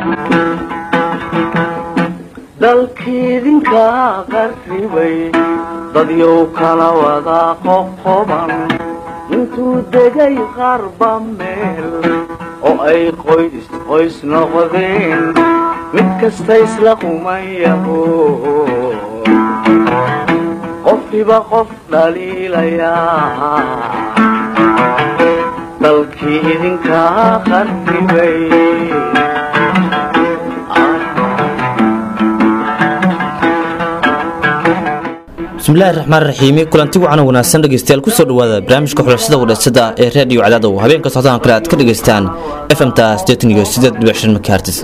dalkiidinka qarribay dadyow kala wada qoqoban intuu degay qarba meel oo ay qoys qoys noqdeen mid kasta isla qumayaho qofkiba qof dhaliilayaa dalkii idinka qarribay bismillahi raxmaan raxiimi kulanti wacan wanaagsan dhegeystayaal kusoo dhawaada barnaamijka xulashada wadhasada ee reediyo cadadow habeenka socdaan kale aad ka dhegaystaan fmta iyo sideed dhibic shan makaartis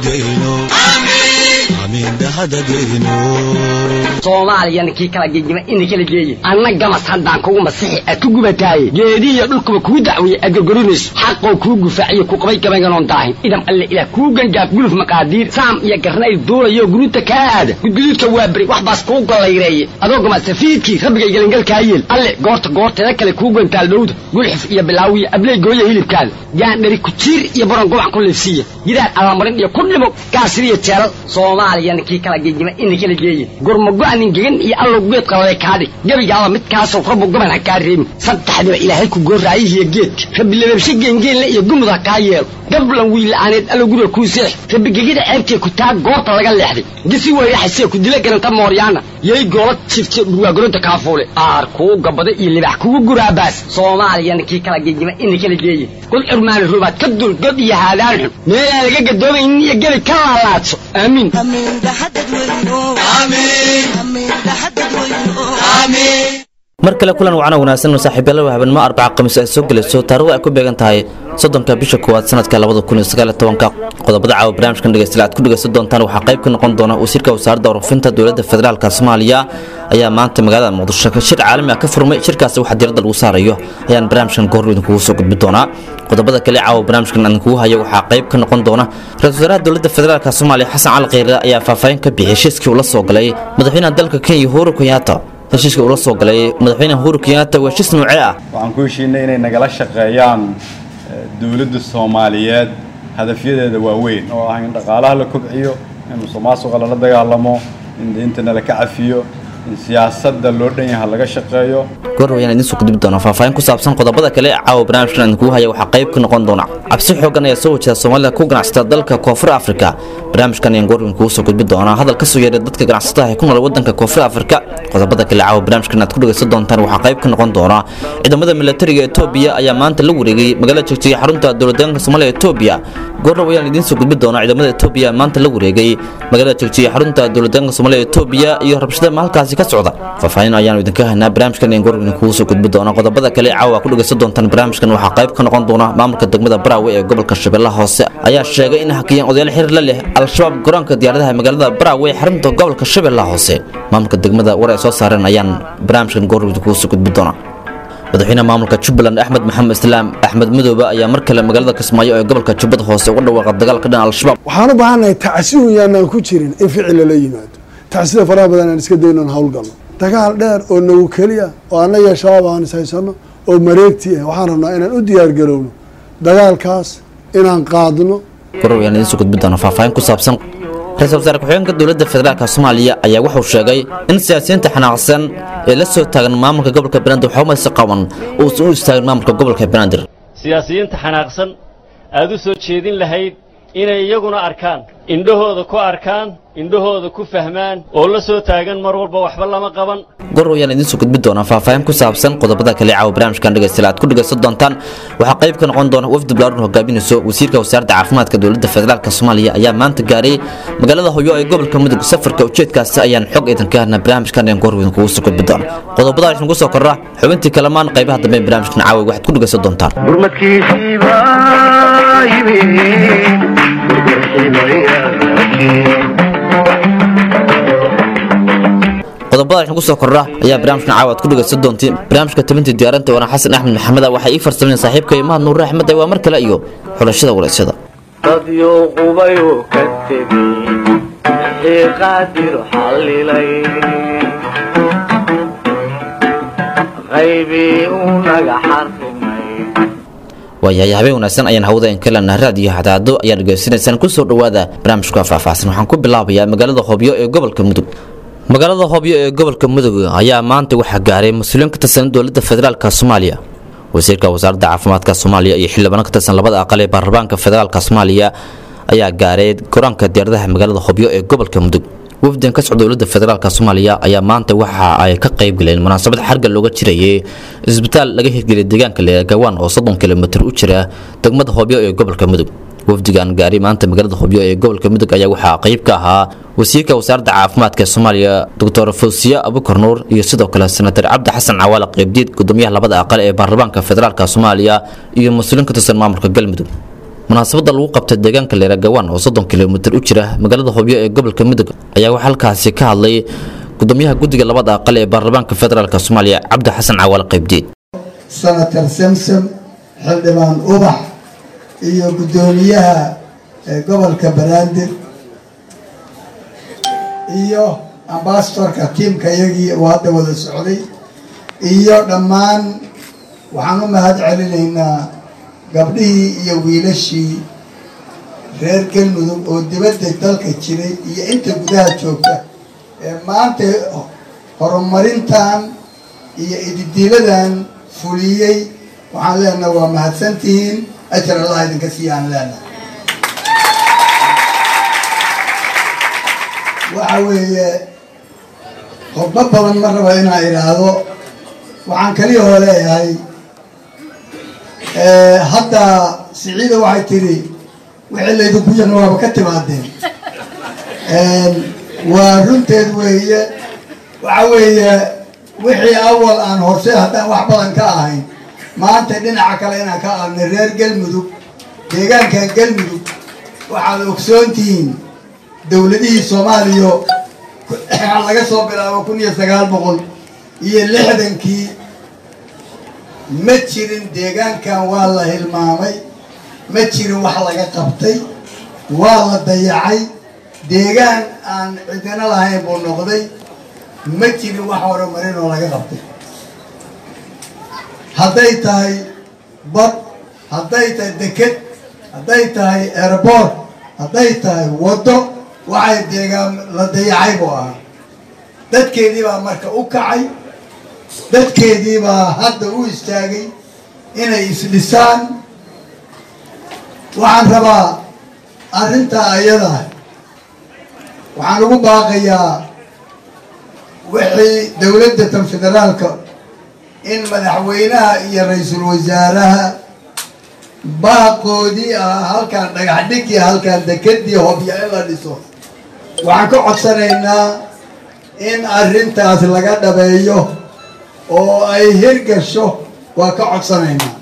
soomaaliyana kii kala gegima ina kala geeye anna gamas haddaan kugu masixi aad ku gubataaye geedihiyo dhulkuba kuu dacweeye aad gorgorinayso xaqoo kuu gufaaciyo ku qabay gabaynganoon daahin idam alle ilaah kuu gangaaf guluf maqaadiir saam iyo garnayl duulayo guruuta kaa aada gudguduudka waa beri wax baas kuu gollayreeye adoo gamasafiidkii rabbigay gelangalkaa yeel alle goorta goorteeda kale kuu gantaal dhowda gulxif iyo bilaawiya abley gooya hilibkaada gaandhari kujiir iyo baron gobac ku liifsiiya gidaar allamarin iyo ku dhimo gaasiriyo jeelal soomaaliyana kii kala gegima ina kala geeye gurmago-anin gegan iyo allow geed qalale kaadhig gebigaaba midkaasow rabbu goban ha kaa reebin saddexdiba ilaahay ku goorraayihiyo geedka rabbi lababshe geengeenle iyo gumud ha kaa yeelo gablan wiilla'aaneed allow guriga kuu seex rabbi gegida ceebtee ku taa goorta laga leexday gisi weyraxasee ku dila garanta mooryaana yay goola jifte dhurwaagoronta kaafuule aar kuu gabada iyo libax kugu guraabaas soomaaliyana kii kala gegima ina kala geeye kul curmaani rubaad ka dul god iyo haadaan xun meelaan laga gadoomaynin iyo gebi ka laalaadso aamiin mar kale kulan wacana wanaagsan saaxiibyaalada habeenimo arbaca khamiis ay soo gelayso taarikhdu ay ku beegan tahay soddonka bisha koowaad sanadka labada kun iyo sagaal iyo tobanka qodobada caawa barnaamijkan dhegeystayaal aad ku dhegeysan doontaan waxaa qayb ka noqon doona wasiirka wasaaradda warfinta dowladda federaalka soomaaliya ayaa maanta magaalada muqdisho shir caalami ah ka furmay shirkaasi waxaa diiradda lagu saarayo ayaan barnaamijkan goor idinkugu soo gudbi doonaa qodobada kale caawa barnaamijkan idinkugu hayo waxaa qayb ka noqon doona ra-isul wasaaraha dowladda federaalka soomaaliya xasan cali kheyre ayaa faahfaahin ka bixiyay heshiiskii uu la soo galay madaxweynaha dalka kenya uhuru kenyatta heshiiska uu la soo galay madaxweyne uhuru kenyatta waa heshiis noocee ah waxaan ku heshiinay inay nagala shaqeeyaan dowladda soomaaliyeed hadafyadeeda waaweyn oo ah in dhaqaalaha la kobciyo in musuqmaasuqa lala dagaalamo in deintana la ka cafiyo in siyaasadda loo dhan yaha laga shaqeeyo goor wayaan idiin soo gudbi doona faahfaahin ku saabsan qodobada kale ee caawa barnaamijkan idinkugu haya waxaa qayb ka noqon doona cabsi xoogan ayaa soo wajahda soomaalida ku ganacsata dalka koonfur afrika barnaamijkan ayaan goor idinkugu soo gudbi doonaa hadal ka soo yeeray dadka ganacsatada ee ku nool waddanka koonfur afrika qodobada kale caawa barnaamijkan aad ku dhegaysan doontaan waxaa qayb ka noqon doona ciidamada militariga etoobiya ayaa maanta la wareegay magaalada jegjiga xarunta dowladeenka soomaaliya etoobiya goorna wayaan idiin soo gudbi doonaa ciidamada etoobiya maanta la wareegay magaalada jegjiga xarunta dowladeenka soomaaliya etoobiya iyo rabshada halkaasi ka socda faahfaahin ayaanu idinka haynaa barnaamijkan ayaan goor idinkugu soo gudbi doona qodobada kale caawa ku dhegaysan doontaan barnaamijkan waxaa qayb ka noqon doona maamulka degmada baraawe ee gobolka shabeellaha hoose ayaa sheegay in hakiyeen odayaal xiriir la leh al-shabaab garoonka diyaaradaha magaalada baraawe ee xarunta gobolka shabeellaha hoose maamulka degmada war ay soo saareen ayaan barnaamijkan goor idinkugu soo gudbi doona madaxweynaha maamulka jubbaland axmed maxamed islaam axmed madoobe ayaa mar kale magaalada kismaayo ee gobolka jubbada hoose uga dhawaaqa dagaal ka dhan al-shabaab waxaan u baahannahay tacsiun yaanaan ku jirin in ficil lala yimaado tacsida faraha badan aan iska dayno aan howlgalno dagaal dheer oo nagu keliya oo annaga shabaab aan ishaysano oo mareegti ah waxaan rabnaa inaan u diyaargarowno dagaalkaas inaan qaadno goor wayaan idiin soo gudbi doona faahfaahin ku saabsan ra-iisul wasaare ku-xigeenka dowladda federaalka soomaaliya ayaa wuxuu sheegay in siyaasiyiinta xanaaqsan ee la soo taagan maamulka gobolka banaadir waxumaysi qaban uusan u istaagin maamulka gobolka banaadir siyaasiyiinta xanaaqsan aad u soo jeedin lahayd inay iyaguna arkaan indhahooda ku arkaan indhahooda ku fahmaan oo la soo taagan mar walba waxba lama qaban goor wayaan idiin soo gudbi doonaa faahfaahin ku saabsan qodobada kale caawa barnaamijkan dhegaystayaal aad ku dhegaysan doontaan waxaa qayb ka noqon doona wafdi balaarin hogaaminayso wasiirka wasaaradda caafimaadka dowladda federaalk soomaaliya ayaa maanta gaaray magaalada hoyo ee gobolka mudug safarka ujeedkaasi ayaan xog idinka hadna barnaamijkan ayaan goor idinkugu soo gudbi doona qodobada idinku soo korra xubintii kalamaan qaybaha dambe ee barnaamijkan caawa waxaad ku dhegaysan doontaan gurmadkiisiiba qodobada waxaan ku soo korra ayaa barnaamijkan caawa aad ku dhegaysan doontiin barnaamijka tabintii diyaarinta waana xasan axmed maxamed waxay ii farsameyn saaxiibka imaad nuur axmed waa mar kale iyo xulashada waraysyada dadyow qubayuu ka tegey wixii qaadir xallilay qaybii uu naga xarrimay waayahay habeen wanaagsan ayaan hawada in kalena raadiyo hadaado ayaa dhegaysanaysaan kusoo dhowaada barnaamijka faahfaahsan waxaan ku bilaabayaa magaalada hobyo ee gobolka mudug magaalada hobyo ee gobolka mudug ayaa maanta waxaa gaaray mas-uuliyiin ka tirsan dowladda federaalk soomaaliya wasiirka wasaaradda caafimaadka soomaaliya iyo xildhibaano ka tirsan labada aqal ee baarlamaanka federaalk soomaaliya ayaa gaaray goraanka diyaaradaha magaalada hobyo ee gobolka mudug wafdan ka socda dowladda federaalk soomaaliya ayaa maanta waxa ay ka qayb galeen munaasabad xarga looga jirayay isbitaal laga hirgeliyay deegaanka leegawaan oo soddon kilomitir u jira degmada hobyo ee gobolka mudug wafdigan gaari maanta magaalada hobyo ee gobolka mudug ayaa waxaa qayb ka ahaa wasiirka wasaaradda caafimaadka ee soomaaliya doctor fawsiye abukar nuur iyo sidoo kale senatar cabdi xasan cawaale qaybdiid gudoomiyaha labada aqal ee baarlamaanka federaalk soomaaliya iyo mas-uuliin ka tirsan maamulka galmudug munaasabada lagu qabtay deegaanka leeragawaan oo soddon kilomitir u jira magaalada hobyo ee gobolka mudug ayaa waxaa halkaasi ka hadlay gudoomiyaha guddiga labada aqal ee baarlamaanka federaalk soomaaliya cabdi xasan cawaale qaybdiid senator samsom xildhibaan ubax iyo guddoomiyaha gobolka banaadir iyo ambasadorka tiimka iyagii uu hadda wada socday iyo dhammaan waxaan u mahad celinaynaa gabdhihii iyo wiilashii reer galmudug oo dibadda dalka jiray iyo inta gudaha joogta ee maanta horumarintan iyo ididiiladan fuliyey waxaan leenaha waa mahadsantihiin ajar allah idinka siiyaan leenaha waxa weeye qodbo badan ma raba inaan idhaahdo waxaan kaliyahoo leeyahay hadda siciida waxay tiri wixii laydinku yana waaba ka timaadeen waa runteed weeye waxa weeye wixii awal aan horse haddaan wax badan ka ahayn maanta dhinaca kale inaan ka aadnay reer galmudug deegaankan galmudug waxaad ogsoontihiin dowladihii soomaaliya laga soo bilaabo kun iyo sagaal boqol iyo lixdankii ma jirin deegaankan waa la hilmaamay ma jirin wax laga qabtay waa la dayacay deegaan aan cidino lahayn buu noqday ma jirin wax horumarin oo laga qabtay hadday tahay bad hadday tahay deked hadday tahay airboort hadday tahay waddo waxay deegaan la dayacay buu ahaa dadkeedii baa marka u kacay dadkeedii baa hadda u istaagay inay isdhisaan waxaan rabaa arrintaa ayadaa waxaan ugu baaqayaa wixii dowladda tan federaalka in madaxweynaha iyo ra-iisul wasaaraha baaqoodii ah halkaan dhagax dhigii halkaan dekedii hobya in la dhiso waxaan ka codsanaynaa in arrintaas laga dhabeeyo oo ay hirgasho waa ka codsanaynaa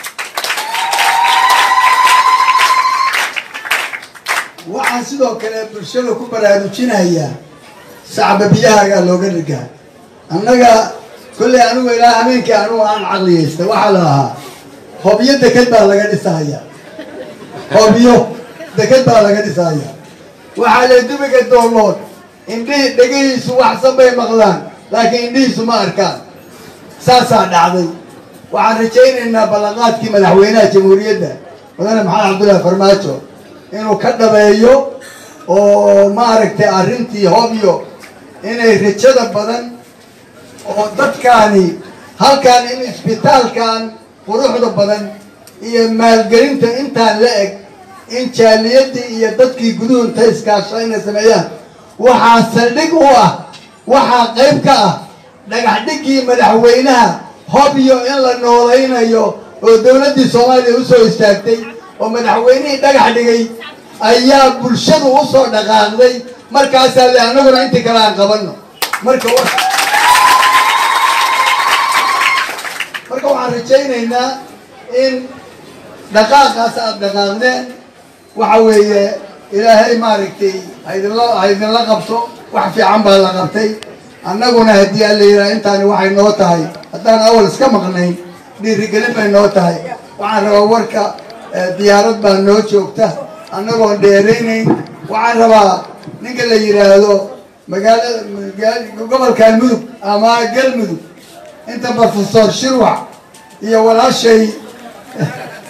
waxaan sidoo kale bulshada ku baraarujinayaa sacba biyahaagaa looga rigaa annaga kolley anigu ilaa habeenkii anugu aan caqliyaysta waxaa la ahaa hobyo deked baa laga dhisahayaa hobyo deked baa laga dhisahayaa waxaa la dubiga doolood indhihi dhegihiisu waxsan bay maqlaan laakiin indhihiisu ma arkaan saasaa dhacday waxaan rajaynaynaa ballanqaadkii madaxweynaha jamhuuriyadda mudane maxamed cabdullaahi farmaajo inuu ka dhabeeyo oo maaragtay arrintii hobyo inay rajada badan oo dadkaani halkan in isbitaalkan quruxda badan iyo maalgelinta intaan la eg in jaaliyadii iyo dadkii guduhu inta iskaasho inay sameeyaan waxaa saldhig u ah waxaa qayb ka ah dhagax dhigii madaxweynaha hobyo in la noolaynayo oo dowladdii soomaaliya usoo istaagtay oo madaxweynihii dhagax dhigay ayaa bulshadu usoo dhaqaaqday markaasaa le anaguna intii kale aan qabano marka marka waxaan rajaynaynaa in dhaqaaqaas aada dhaqaaqdeen waxa weeye ilaahay maaragtay haydinla haydinla qabto wax fiican baa la qabtay annaguna haddii aan la yidhaha intaani waxay noo tahay haddaan awal iska maqnayn dhiirigelin bay noo tahay waxaan rabaa warka diyaarad baa noo joogta annagoon dheeraynayn waxaan rabaa ninka la yidhaahdo magaalada gobolkan mudug ama galmudug inta profesor shirwac iyo walaashay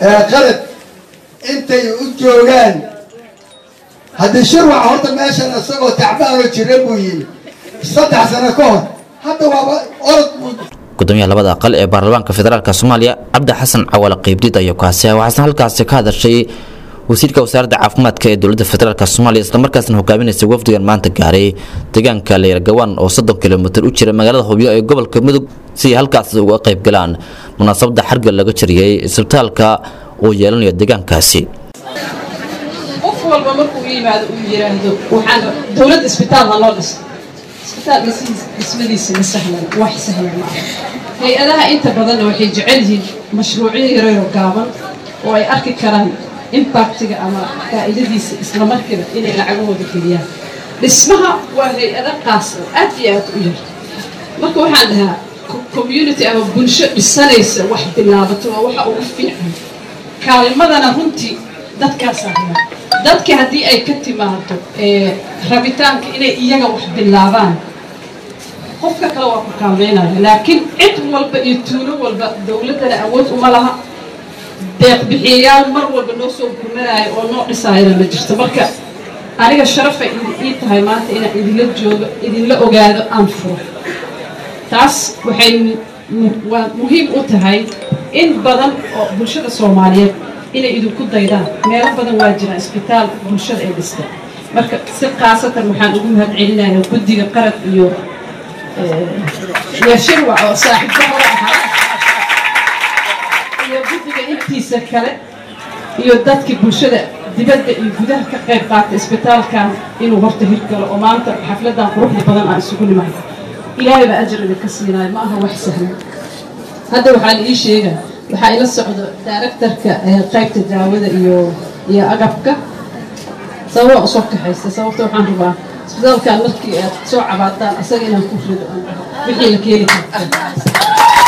ee qalad intay u joogaan haddii shirwac horta meeshan isagoo tacbaanoo jira buu yimi saddex sano ka hor hadda waaba orod buu gudoomiyaha labada aqal ee baarlamaanka federaalk soomaaliya cabdi xasan cawaale qeybdid ayaa kaasi waxaasna halkaasi ka hadashay wasiirka wasaaradda caafimaadka ee dowladda federaalk soomaaliya islamarkaasna hogaaminaysa wafdigan maanta gaaray deegaanka leyrgawaan oo soddon kilomitir u jira magaalada hubyo ee gobolka mudug si ay halkaasi uga qayb galaan munaasabadda xarga laga jariyey isbitaalka uu yeelanayo deegaankaasi qof walba markuu yimaado uu yiraahdo waxaan dowladda isbitaal ha loo dhiso isbitaal dhis- dhismadiisa ma sahlan wax sahlan ma aha hay-adaha inta badanna waxay jecel yihiin mashruucyo yaryaroo gaaban oo ay arki karaan impactiga ama faa'iidadiisa isla markiiba inay lacagahooda geliyaan dhismaha waa hay-ado qaas oo aad iyo aad u yar marka waxaan dhahaa co- community ama bulsho dhisanaysa wax bilaabato waa waxa ugu fiican kaalmadana runtii dadkaasaa hela dadka haddii ay ka timaado ee, rabitaanka inay iyaga wax bilaabaan qofka kale waa ku kaalmeynaya laakiin cid walba iyo tuulo walba dowladdana awood uma laha deeq bixiyayaal mar walba noo soo gurmanaya oo noo dhisaayana ma jirto marka aniga sharafay idi- ii tahay maanta inaan idinla joogo idinla ogaado aan furo taas waxay mu- waa muhiim u tahay in badan oo bulshada soomaaliyeed inay idinku daydaan meelo badan waa jiraan isbitaal bulshada ay dhistay marka si khaasatan waxaan ugu mahad celinayaa guddiga qarad iyo iyo shirwac oo saaxiibka hore ahaa iyo guddiga intiisa kale iyo dadkii bulshada dibadda iyo gudaha ka qayb qaatay isbitaalkan inuu horta hirgalo oo maanta xafladan quruxda badan aan isugu nimahay ilaahay baa ajar idinka siinaayo ma aha wax sahlan hadda waxaa la ii sheega waxaa ila socdo directorka ee qaybta daawada iyo iyo agabka sababa usoo kaxaysta sababta waxaan rabaa isbitaalkan markii aad soo cabaadaan asaga inaan ku rido aan dhaho wixii la keeni karta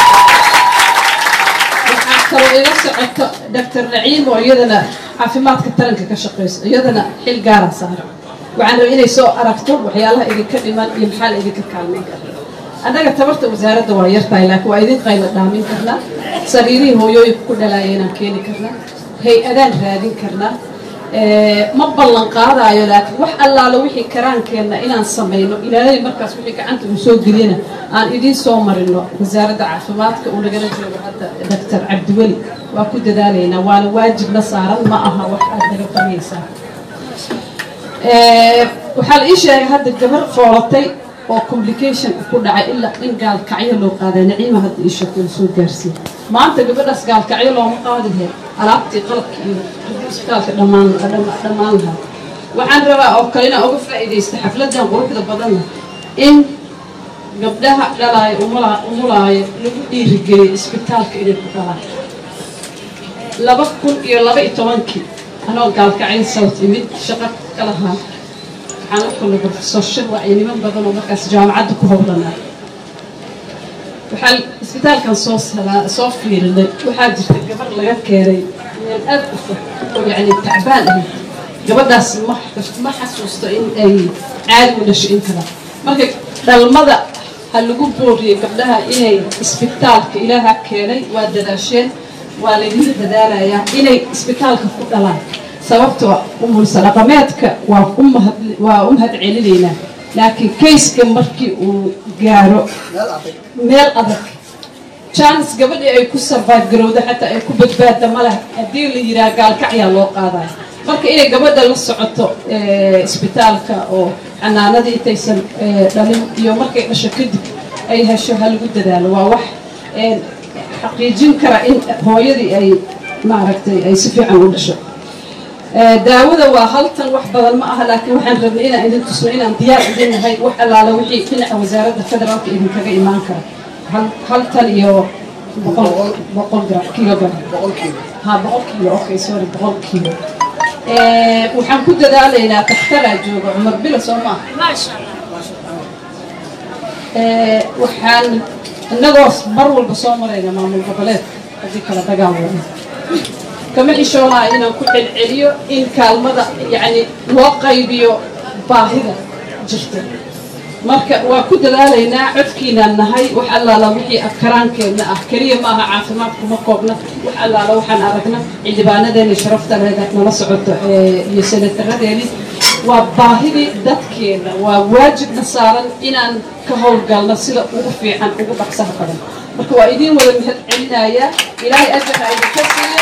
waxaa kaloo ila socoto dr naciim oo iyadana caafimaadka taranka ka shaqeyso iyadana xil gaara saara waxaan rabaa inay soo aragto waxyaalaha idinka dhiman iyo maxaa la idinka kaalmeyn kara annaga tabarta wasaaradda waa yartahay laakiin waa idin qayla dhaamin karnaa sariirihii hooyooyinka ku dhalaaya inaan keeni karnaa hay-adaan raadin karnaa Eh, ma ballan qaadaayo laakiin wax allaala wixii karaankeenna inaan samayno ilaahay markaas wixii gacanta uu soo geliyana aan idiin soo marino wasaaradda caafimaadka uu nagala joogo hadda doctor cabdiweli waa ku dadaalaynaa waana waajibna saaran ma aha wax aad naga qabaysaa Eh, waxaa la ii sheegay hadda gabar foolatay oo complication ku dhacay ilaa in gaalkacyo loo qaaday naciima hadda ii sheegtay lasoo gaarsiiyey maanta gabadhaas gaalkacyo looma qaadi lahayn alaabtii qalabka iyo haddii isbitaalka dhammaan dhama- dhammaan lahaa waxaan rabaa oo kale inaan uga faa'iidaysta xafladan quruxda badanna in gabdhaha dhalaayo umula- umulaayo lagu dhiirigeliyo isbitaalka inay ku dhalaan laba kun iyo laba iyo tobankii anoo gaalkacyo south imid shaqo ka lahaa waxaan la kulnay professor shirwac iyo niman badan oo markaas jaamacadda ku howlanaa waxaa isbitaalkan soo salaa- soo fiirinay waxaa jirta gabar laga keenay meel aad u fog oo yacni tacbaan ahayd gabadhaas ma ma xasuusto in ay caadi u dhasho in kala marka dhalmada ha lagu booriyey gabdhaha inay isbitaalka ilaaha keenay waa dadaasheen waa laydinla dadaalayaa inay isbitaalka ku dhalaan sababtoo umulsa dhaqameedka waa u mahad waa u mahad celinaynaa laakiin kayska markii uu gaaro meel adag jaanis gabadhii ay ku sarbaad garowda xataa ay ku badbaadda ma leh haddii la yidhaha gaalkacyaa loo qaadaya marka inay gabadha la socoto eh, isbitaalka oo xanaanadii intaysan eh, dhalin iyo markay dhasho kadib ay hesho ha lagu dadaalo waa wax eh, xaqiijin kara in hooyadii ay maaragtay ay si fiican u dhasho Eh, daawada waa haltan wax badan ma aha laakiin waxaan rabnay inaan idin tusno inaan diyaar idin nahay wax allaala wixii dhinaca wasaaradda federaalka idinkaga imaan kara hal haltan iyo boqol boqol gram kilogram ha boqol kilo okay sorry boqol kilo Eh, waxaan ku dadaalaynaa takhtaraa jooga cumar bilo soo maaha Eh, waxaan innagoo mar walba soo marayna maamul goboleedka haddii kala dagaal wada kama xishoonaa inaan ku celceliyo in kaalmada yacni loo qaybiyo baahida jirta marka waa ku dadaalaynaa codkiinaan nahay wax allaala wixii afkaraankeenna ah keliya ma aha caafimaad kuma koobna wax allaala waxaan aragna xildhibaanadeeni sharafta leeda nala socoto iyo senataradeeni waa baahidii dadkeenna waa waajibna saaran inaan ka howlgalno sida ugu fiican ugu dhaqsaha badan marka waa idiin wada mahad celinayaa ilaahay ajarha idinka siiyo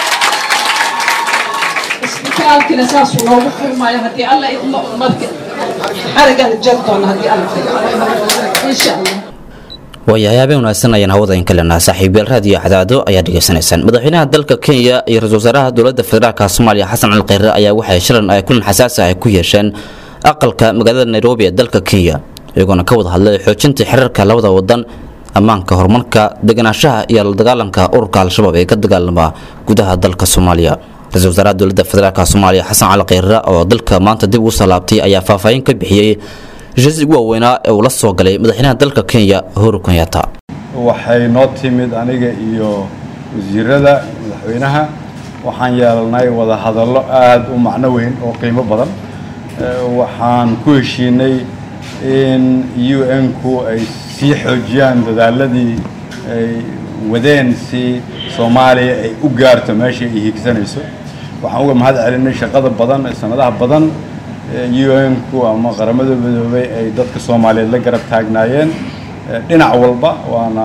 isbitaalkina saasuu noogu furmaayo haddii alla idmo marka xarigan jar doona haddii alla insha allah waayahay habeen wanaagsan ayaan hawada in kalenaa saaxiibayaal raadiyo cadaado ayaa dhegaysanaysaan madaxweynaha dalka kenya iyo ra-isul wasaaraha dowladda federaalka soomaaliya xasan cali kheyre ayaa waxay shilan ay kulan xasaasi ah ku yeesheen aqalka magaalada nairobi ee dalka kenya iyagoona ka wada hadlay xoojinta xiriirka labada wadan ammaanka horumarka deganaanshaha iyo la dagaalanka ururka al-shabaab ee ka dagaalama gudaha dalka soomaaliya ra-isul wasaaraha dowladda federaalka soomaaliya xasan cali kheyre oo dalka maanta dib ugu salaabtay ayaa faahfaahin ka bixiyey heshiis ugu waaweynaa ee uu la soo galay madaxweynaha dalka kenya uhuru kenyatta waxay noo timid aniga iyo wasiirada madaxweynaha waxaan yeelanay wada hadallo aada u macno weyn oo qiimo badan waxaan ku heshiinay in u n-ku ay sii xoojiyaan dadaaladii ay wadeen si soomaaliya ay u gaarto meesha ay higsanayso waxaan uga mahad celinay shaqada badan ee sanadaha badan u n-ku ama qaramada midoobay ay dadka soomaaliyeed la garab taagnaayeen dhinac walba waana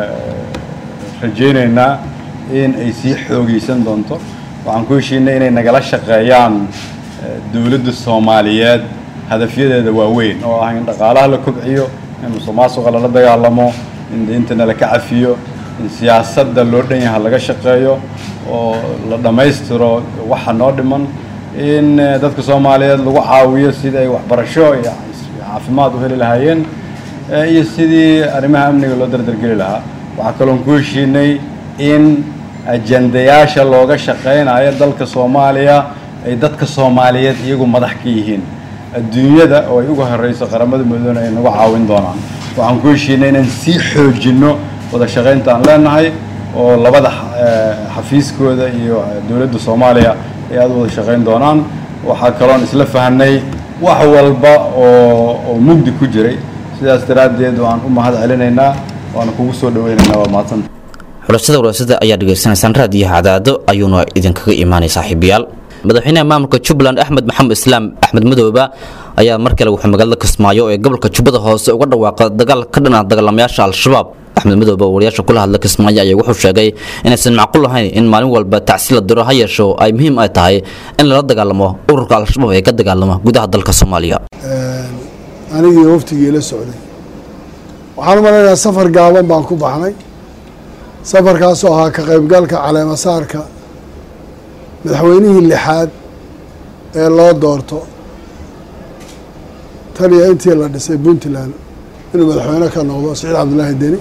rajaynaynaa in ay sii xoogaysan doonto waxaan ku heshiinay inay nagala shaqeeyaan dowladda soomaaliyeed hadafyadeeda waaweyn oo ah in dhaqaalaha la kobciyo in musuqmaasuqa lala dagaalamo in deyntana la ka cafiyo in siyaasadda loo dhan yaha laga shaqeeyo oo la dhammaystiro waxa noo dhiman in dadka soomaaliyeed lagu caawiyo sidii ay waxbarasho iyo caafimaad u heli lahaayeen iyo sidii arrimaha amniga loo dardargeli lahaa waxaa kaloon ku heshiinay in ajandayaasha looga shaqaynayo dalka soomaaliya ay dadka soomaaliyeed iyagu madax ka yihiin adduunyada oo ay uga horeyso qaramada midoobena ay nagu caawin doonaan waxaan ku heshiinay inaan sii xoojinno wada shaqaynta aan leenahay oo labada xafiiskooda iyo dowladda soomaaliya ay aada u wada shaqayn doonaan waxaa kaloon isla fahnay wax walba oo oo mugdi ku jiray sidaas daraaddeed waan u mahad celinaynaa waana kugu soo dhaweynaynaa waa mahadsanta xulashada walaasada ayaa dhegaysanaysaan raadiyaha cadaado ayuuna idinkaga imaanay saaxiibayaal madaxweynaha maamulka jubbaland axmed maxamed islaam axmed madooba ayaa mar kale wuxuu magaalada kismaayo ee gobolka jubbada hoose uga dhawaaqa dagaal ka dhan ah dagaalamayaasha al-shabaab axmed madoobe oo wariyaasha kula hadla kismaayo ayaa wuxuu sheegay inaysan macquul ahayn in maalin walba tacsi la diro ha yeesho ay muhiim ay tahay in lala dagaalamo ururka al-shabaab ee ka dagaalama gudaha dalka soomaaliya anigii waftigii la socday waxaan u malaynayaa safar gaaban baan ku baxnay safarkaasoo ahaa ka qaybgalka caleemasaarka madaxweynihii lixaad ee loo doorto tan iyo intii la dhisay puntland inuu madaxweyne ka noqdo saciid cabdullaahi deni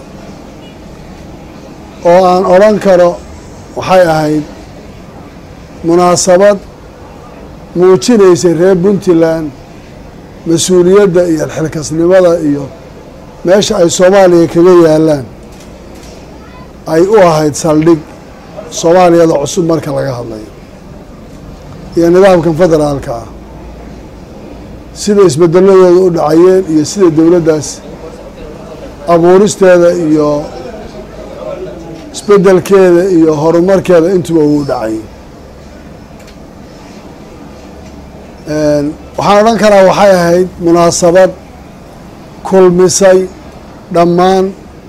oo aan odhan karo waxay ahayd munaasabad muujinaysay reer puntland mas-uuliyadda iyo xilkasnimada iyo meesha ay soomaaliya kaga yaalaan ay u ahayd saldhig soomaaliyada cusub marka laga hadlayo iyo nidaamkan federaalka ah sida isbedeladooda u dhacayeen iyo sida dowladdaas abuuristeeda iyo isbedelkeeda iyo horumarkeeda intuba uu dhacayay waxaan odhan karaa waxay ahayd munaasabad kulmisay dhammaan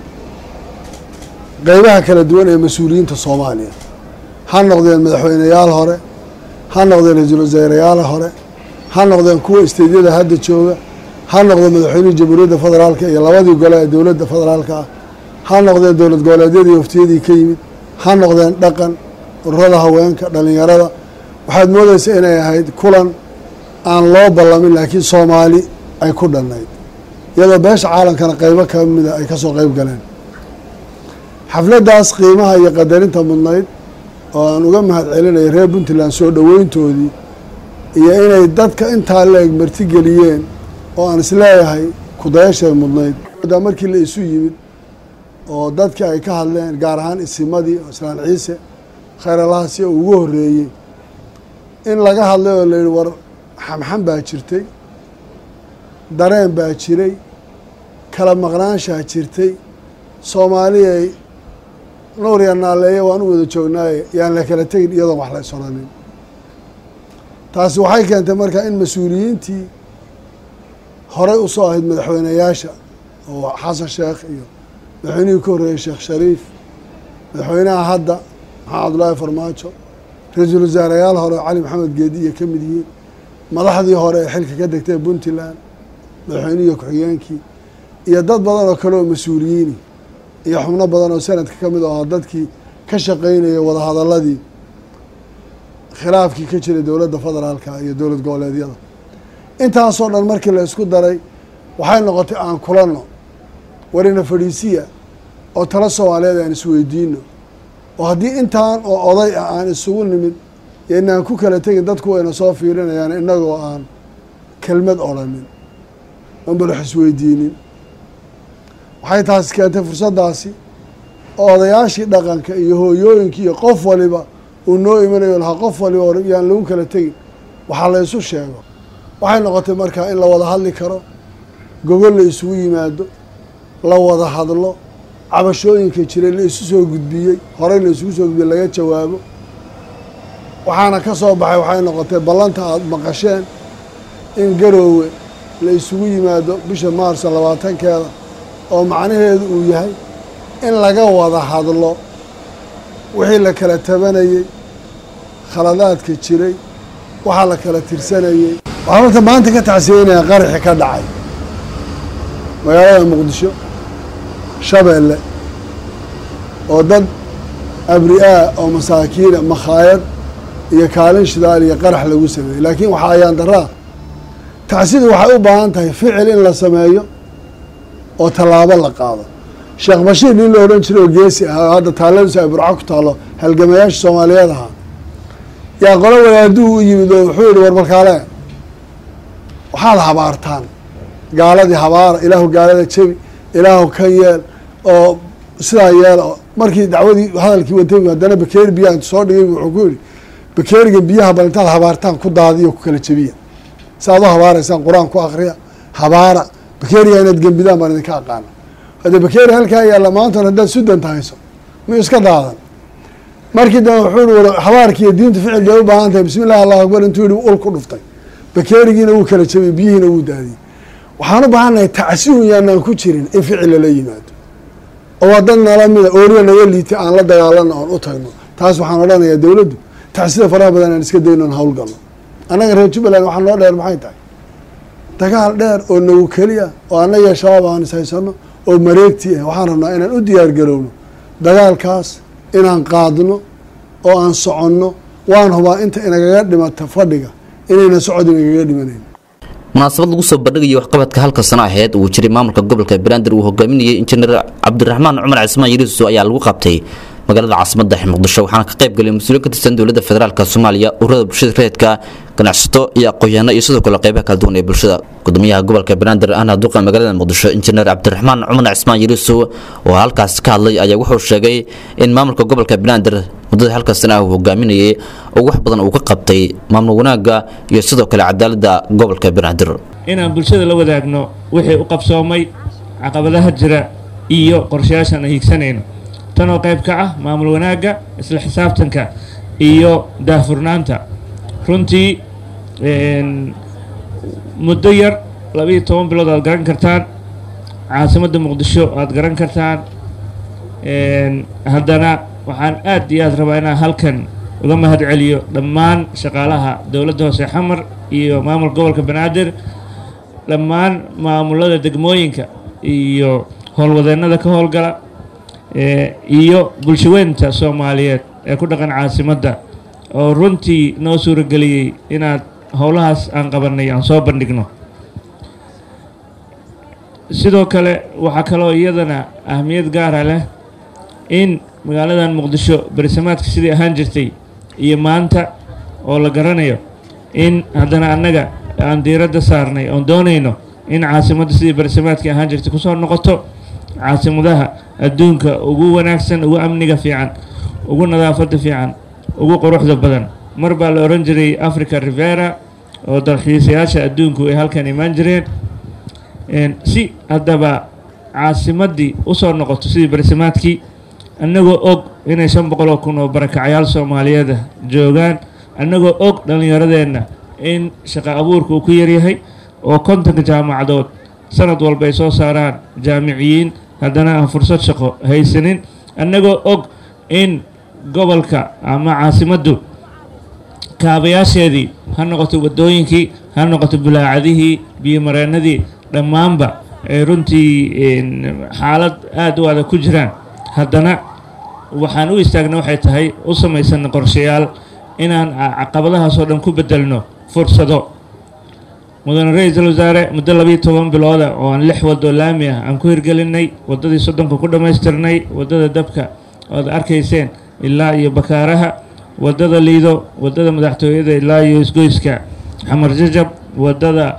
qeybaha kala duwan ee mas-uuliyiinta soomaaliya ha noqdeen madaxweyneyaal hore ha noqdeen ra-iisul wasaarayaal hore ha noqdeen kuwa isteydyada hadda jooga ha noqdeen madaxweynihii jamhuuriyadda federaalka iyo labadii gole ee dowladda federaalka ah ha noqdeen dowlad goboleedyadii waftiyadii ka yimid ha noqdeen dhaqan ururada haweenka dhalinyarada waxaad moodeysa inay ahayd kulan aan loo ballamin laakiin soomaali ay ku dhannayd iyadoo beesha caalamkana qeybo ka mida ay kasoo qeyb galeen xafladdaas qiimaha iyo qadarinta mudnayd oo aan uga mahad celinaya reer puntland soo dhoweyntoodii iyo inay dadka intaa la-eg martigeliyeen oo aan isleeyahay kudayashay mudnayd daa markii la isu yimid oo dadkii ay ka hadleen gaar ahaan isimadii oo islaan ciise khayralahasi oo ugu horreeyey in laga hadlay oo layihi war xamxam baa jirtay dareen baa jiray kala maqnaanshaa jirtay soomaaliyay nuuriya naaleeye waan u wada joognaaye yaan la kala tegin iyadoon wax la isodhanin taasi waxay keentay marka in mas-uuliyiintii horey usoo ahayd madaxweyneyaasha oo xasan sheekh iyo madaxweynihii ka horreeyey sheekh shariif madaxweynaha hadda maxamed abdullaahi farmaajo ra-iisul wasaarayaal hore oo cali maxamed geediya ka mid yihiin madaxdii hore ee xilka ka degtay puntland madaxweynihii ku-xigeenkii iyo dad badan oo kale oo mas-uuliyiini iyo xubno badan oo sanadka ka mid ahaa dadkii ka shaqeynaya wadahadaladii khilaafkii ka jiray dowladda federaalka iyo dowlad goboleedyada intaasoo dhan markii la isku daray waxay noqotay aan kulanno warina fadhiisiya oo talo soomaaliyeed aan isweydiino oo haddii intaan oo oday ah aan isugu nimid iyo inaan ku kala tegin dadku wayna soo fiirinayaan innagoo aan kelmad odrhanin oon balax isweydiinin waxay taasi keentay fursaddaasi oo odayaashii dhaqanka iyo hooyooyinkii iyo qof waliba uu noo imanayo lahaa qof waliba or yaan lagu kala tegin waxaa la isu sheego waxay noqotay markaa in la wada hadli karo gogol la isugu yimaado la wada hadlo cabashooyinka jiray la isu soo gudbiyey horey la isugu soo gudbiyey laga jawaabo waxaana ka soo baxay waxay noqotay ballanta aada maqasheen in garoowe la isugu yimaado bisha maarso labaatankeeda oo macnaheedu uu yahay in laga wada hadlo wixii la kala tabanayey khaladaadka jiray waxaa la kala tirsanayey waxaan horta maanta ka tacsiyeynayaa qaraxi ka dhacay magaalada muqdisho shabeelle oo dad abri-aa oo masaakiina makhaayad iyo kaalin shidaal iyo qarax lagu sameeyey laakiin waxaa ayaan daraa tacsidu waxay u baahan tahay ficil in la sameeyo oo tallaabo la qaado sheekh bashiir nin la odhan jiray oo geesi ah oo hadda taaladiisu ay burco ku taalo halgamayaasha soomaaliyeed ahaa yaa qolo wadaaduu u yimid oo wuxuu yihi war markaale waxaad habaartaan gaaladii habaara ilaahu gaalada jebi ilaahu kan yeel oo sidaa yeel oo markii dacwadii hadalkii watay haddana bakeeri biyaha intu soo dhigay wuxuu ku yihi bakeeriga biyaha bal intaad habaartaan ku daadiyo ku kala jebiya si aad u habaaraysaan qur-aan ku akriya habaara bakeeriga inaad gembidaan baan idinka aqaana hadda bakeeri halkaa yaalla maantan haddaad sudanta hayso miyuu iska daadan markii dambe wuxuu yihi war habaarki iyo diintu ficil bay u baahan tahay bismi illahi allahu akbar intuu yihi ul ku dhuftay bakeerigiina wuu kala jebiyey biyihiina wuu daadiyey waxaan u baahannahay tacsihun yaanaan ku jirin in ficil lala yimaado oo waa dad nala mida ooriya naga liitay aan la dagaalano oon u tagno taas waxaan odhanayaa dowladdu tacsida faraha badan aan iska dayno on hawlgalno annaga reer jubbaland waxaa noo dheer maxay tahay dagaal dheer oo nagu keliya oo annaga shabaab aan is haysano oo mareegti ah waxaan rabnaa inaan u diyaar garowno dagaalkaas inaan qaadno oo aan soconno waan hubaa inta inagaga dhimata fadhiga inayna socod inagaga dhimanayn munaasabad lagu soo bandhigayay waxqabadka halka sano aheyd uu jiray maamulka gobolka banaadir uu hogaaminayay injineer cabdiraxmaan cumar cismaan yariiso ayaa lagu qabtay magaalada caasimadda muqdisho waxaana ka qayb galay mas-uuliin ka tirsan dowladda federaalk soomaaliya ururada bulshada reedka ganacsato iyo aqoon-yahanno iyo sidoo kale qeybaha kala duwan ee bulshada gudoomiyaha gobolka banaadir ahna duqa magaalada muqdisho injineer cabdiraxmaan cumar cismaan yariiso oo halkaas ka hadlay ayaa wuxuu sheegay in maamulka gobolka banaadir muddada halka sana ah uu hogaaminayay oo wax badan uu ka qabtay maamul wanaagga iyo sidoo kale cadaaladda gobolka banaadir inaan bulshada la wadaagno wixii u qabsoomay caqabadaha jira iyo qorshayaashaan aan hiigsanayno tanoo qayb ka ah maamul wanaagga isla xisaabtanka iyo daahfurnaanta runtii muddo yar labiiyo toban bilood aad garan kartaan caasimadda muqdisho aad garan kartaan haddana waxaan aad iyo aad rabaa inaan halkan uga mahad celiyo dhammaan shaqaalaha dowladda hoose xamar iyo maamulka gobolka banaadir dhammaan maamulada degmooyinka iyo howlwadeennada ka howlgala iyo bulshaweynta soomaaliyeed ee ku dhaqan caasimadda oo runtii noo suurageliyey inaad howlahaas aan qabanay aan soo bandhigno sidoo kale waxaa kaloo iyadana ahmiyad gaara leh in magaaladan muqdisho berisamaadka sidii ahaan jirtay iyo maanta oo la garanayo in haddana annaga aan diiradda saarnay oon doonayno in caasimadda sidii berisamaadkii ahaan jirtay kusoo noqoto caasimadaha adduunka ugu wanaagsan ugu amniga fiican ugu nadaafadda fiican ugu quruxda badan mar baa la odhan jiray africa rivera oo dalxiisayaasha adduunku ay halkan imaan jireen si haddaba caasimaddii usoo noqoto sidii barsimaadkii annagoo og inay shan boqol oo kun oo barakacayaal soomaaliyeeda joogaan annagoo og dhallinyaradeenna in shaqo abuurka uu ku yaryahay oo kontonka jaamacadood sanad walba ay soo saaraan jaamiciyiin haddana aan fursad shaqo haysanin annagoo og in gobolka ama caasimaddu kaabayaasheedii ha noqoto waddooyinkii ha noqoto bulaacadihii biyomareennadii dhammaanba ay runtii xaalad aada u adag ku jiraan haddana waxaan u istaagna waxay tahay u samaysanna qorshayaal inaan caqabadahaasoo dhan ku beddelno fursado mudane ra-iisul wasaare muddo labiiyo toban bilooda oo aan lix waddo laami ah aan ku hirgelinay waddadii soddonka ku dhammaystirnay waddada dabka oad arkayseen ilaa iyo bakaaraha waddada liido waddada madaxtooyada ilaa iyo isgoyska xamar jajab waddada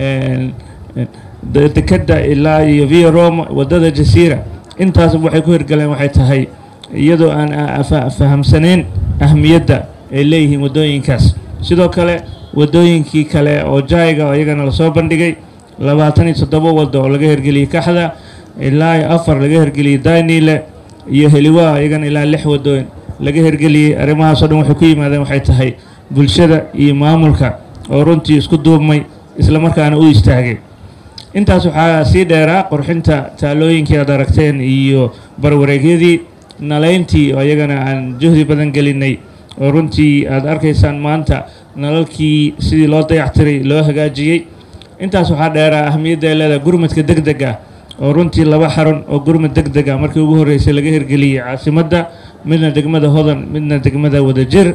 dekadda ilaa iyo via roma waddada jasiira intaas waxay ku hirgaleen waxay tahay iyadoo aan fahamsanayn ahmiyadda ay leeyihiin waddooyinkaas sidoo kale waddooyinkii kale oo jayga oo iyagana lasoo bandhigay labaatan iyo toddoba waddo oo laga hirgeliyey kaxda ilaa iyo afar laga hirgeliyey daynile iyo heliwaa iyagana ilaa lix waddooyin laga hirgeliyey arrimahaasoo dhan waxay ku yimaadeen waxay tahay bulshada iyo maamulka oo runtii isku duubmay islamarkaana u istaagay intaas waxaa sii dheeraa qurxinta taalooyinkii aad aragteen iyo barwareegyadii nalayntii oo iyagana aan juhdi badan gelinay oo runtii aad arkaysaan maanta nalalkii sidii loo dayactiray loo hagaajiyey intaas waxaa dheeraa ahmiyadda ay leedahay gurmadka deg deg ah oo runtii laba xarun oo gurmad deg deg ah markii ugu horreysay laga hirgeliyey caasimadda midna degmada hodan midna degmada wadajir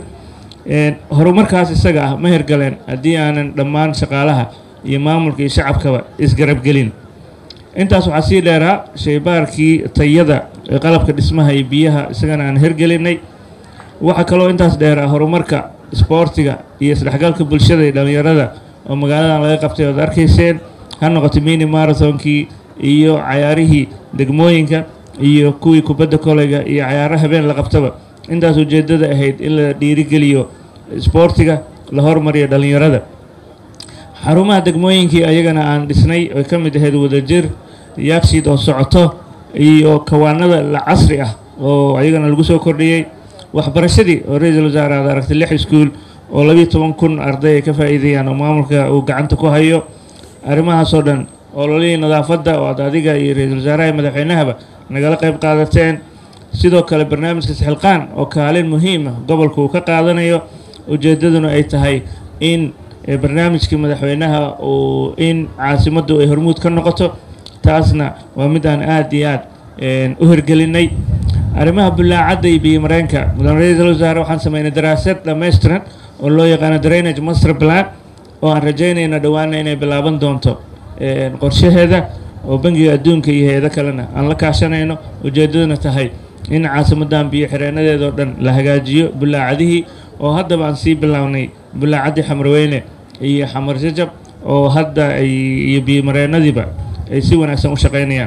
horumarkaas isaga ah ma hirgaleen haddii aanan dhammaan shaqaalaha iyo maamulka iyo shacabkaba isgarabgelin intaas waxaa sii dheeraa shaybaarkii tayada ee qalabka dhismaha iyo biyaha isagana aan hirgelinay waxaa kaloo intaas dheeraa horumarka isboortiga iyo isdhexgalka bulshada iyo dhallinyarada oo magaaladan laga qabtay ood arkayseen ha noqoto mini marathonkii iyo cayaarihii degmooyinka iyo kuwii kubadda koleyga iyo cayaaro habeen la qabtaba intaas ujeeddada ahayd in la dhiirigeliyo isboortiga la hormariyo dhallinyarada xarumaha degmooyinkii ayagana aan dhisnay oy ka mid ahayd wadajir yaagsiid oo socoto iyo kawaanada la casri ah oo ayagana lagu soo kordhiyey waxbarashadii oo ra-iisul wasaare aad aragtay lix iskuul oo labiiyo toban kun arday ay ka faa'iideeyaan oo maamulka uu gacanta ku hayo arrimahaasoo dhan ololihii nadaafadda oo aad adiga iyo ra-iisul wasaaraha iyo madaxweynahaba nagala qayb qaadateen sidoo kale barnaamijka sixilqaan oo kaalin muhiim ah gobolka uu ka qaadanayo ujeeddaduna ay tahay in barnaamijkii madaxweynaha uu in caasimaddu ay hormuud ka noqoto taasna waa mid aan aada iyo aad u hirgelinay arrimaha bulaacadda iyo biyomareenka mudane ra-iisul wasaare waxaan sameynay daraasad dhammaystiran oo loo yaqaano drainage master plan oo aan rajaynayna dhowaana inay bilaaban doonto qorshaheeda oo bangiga adduunka iyo hay-ado kalena aan la kaashanayno ujeeddaduna tahay in caasimaddan biyo xireenadeedao dhan la hagaajiyo bulaacadihii oo haddaba aan sii bilownay bulaacaddii xamarweyne iyo xamar jajab oo hadda ay iyo biyomareennadiiba ay si wanaagsan u shaqaynayaan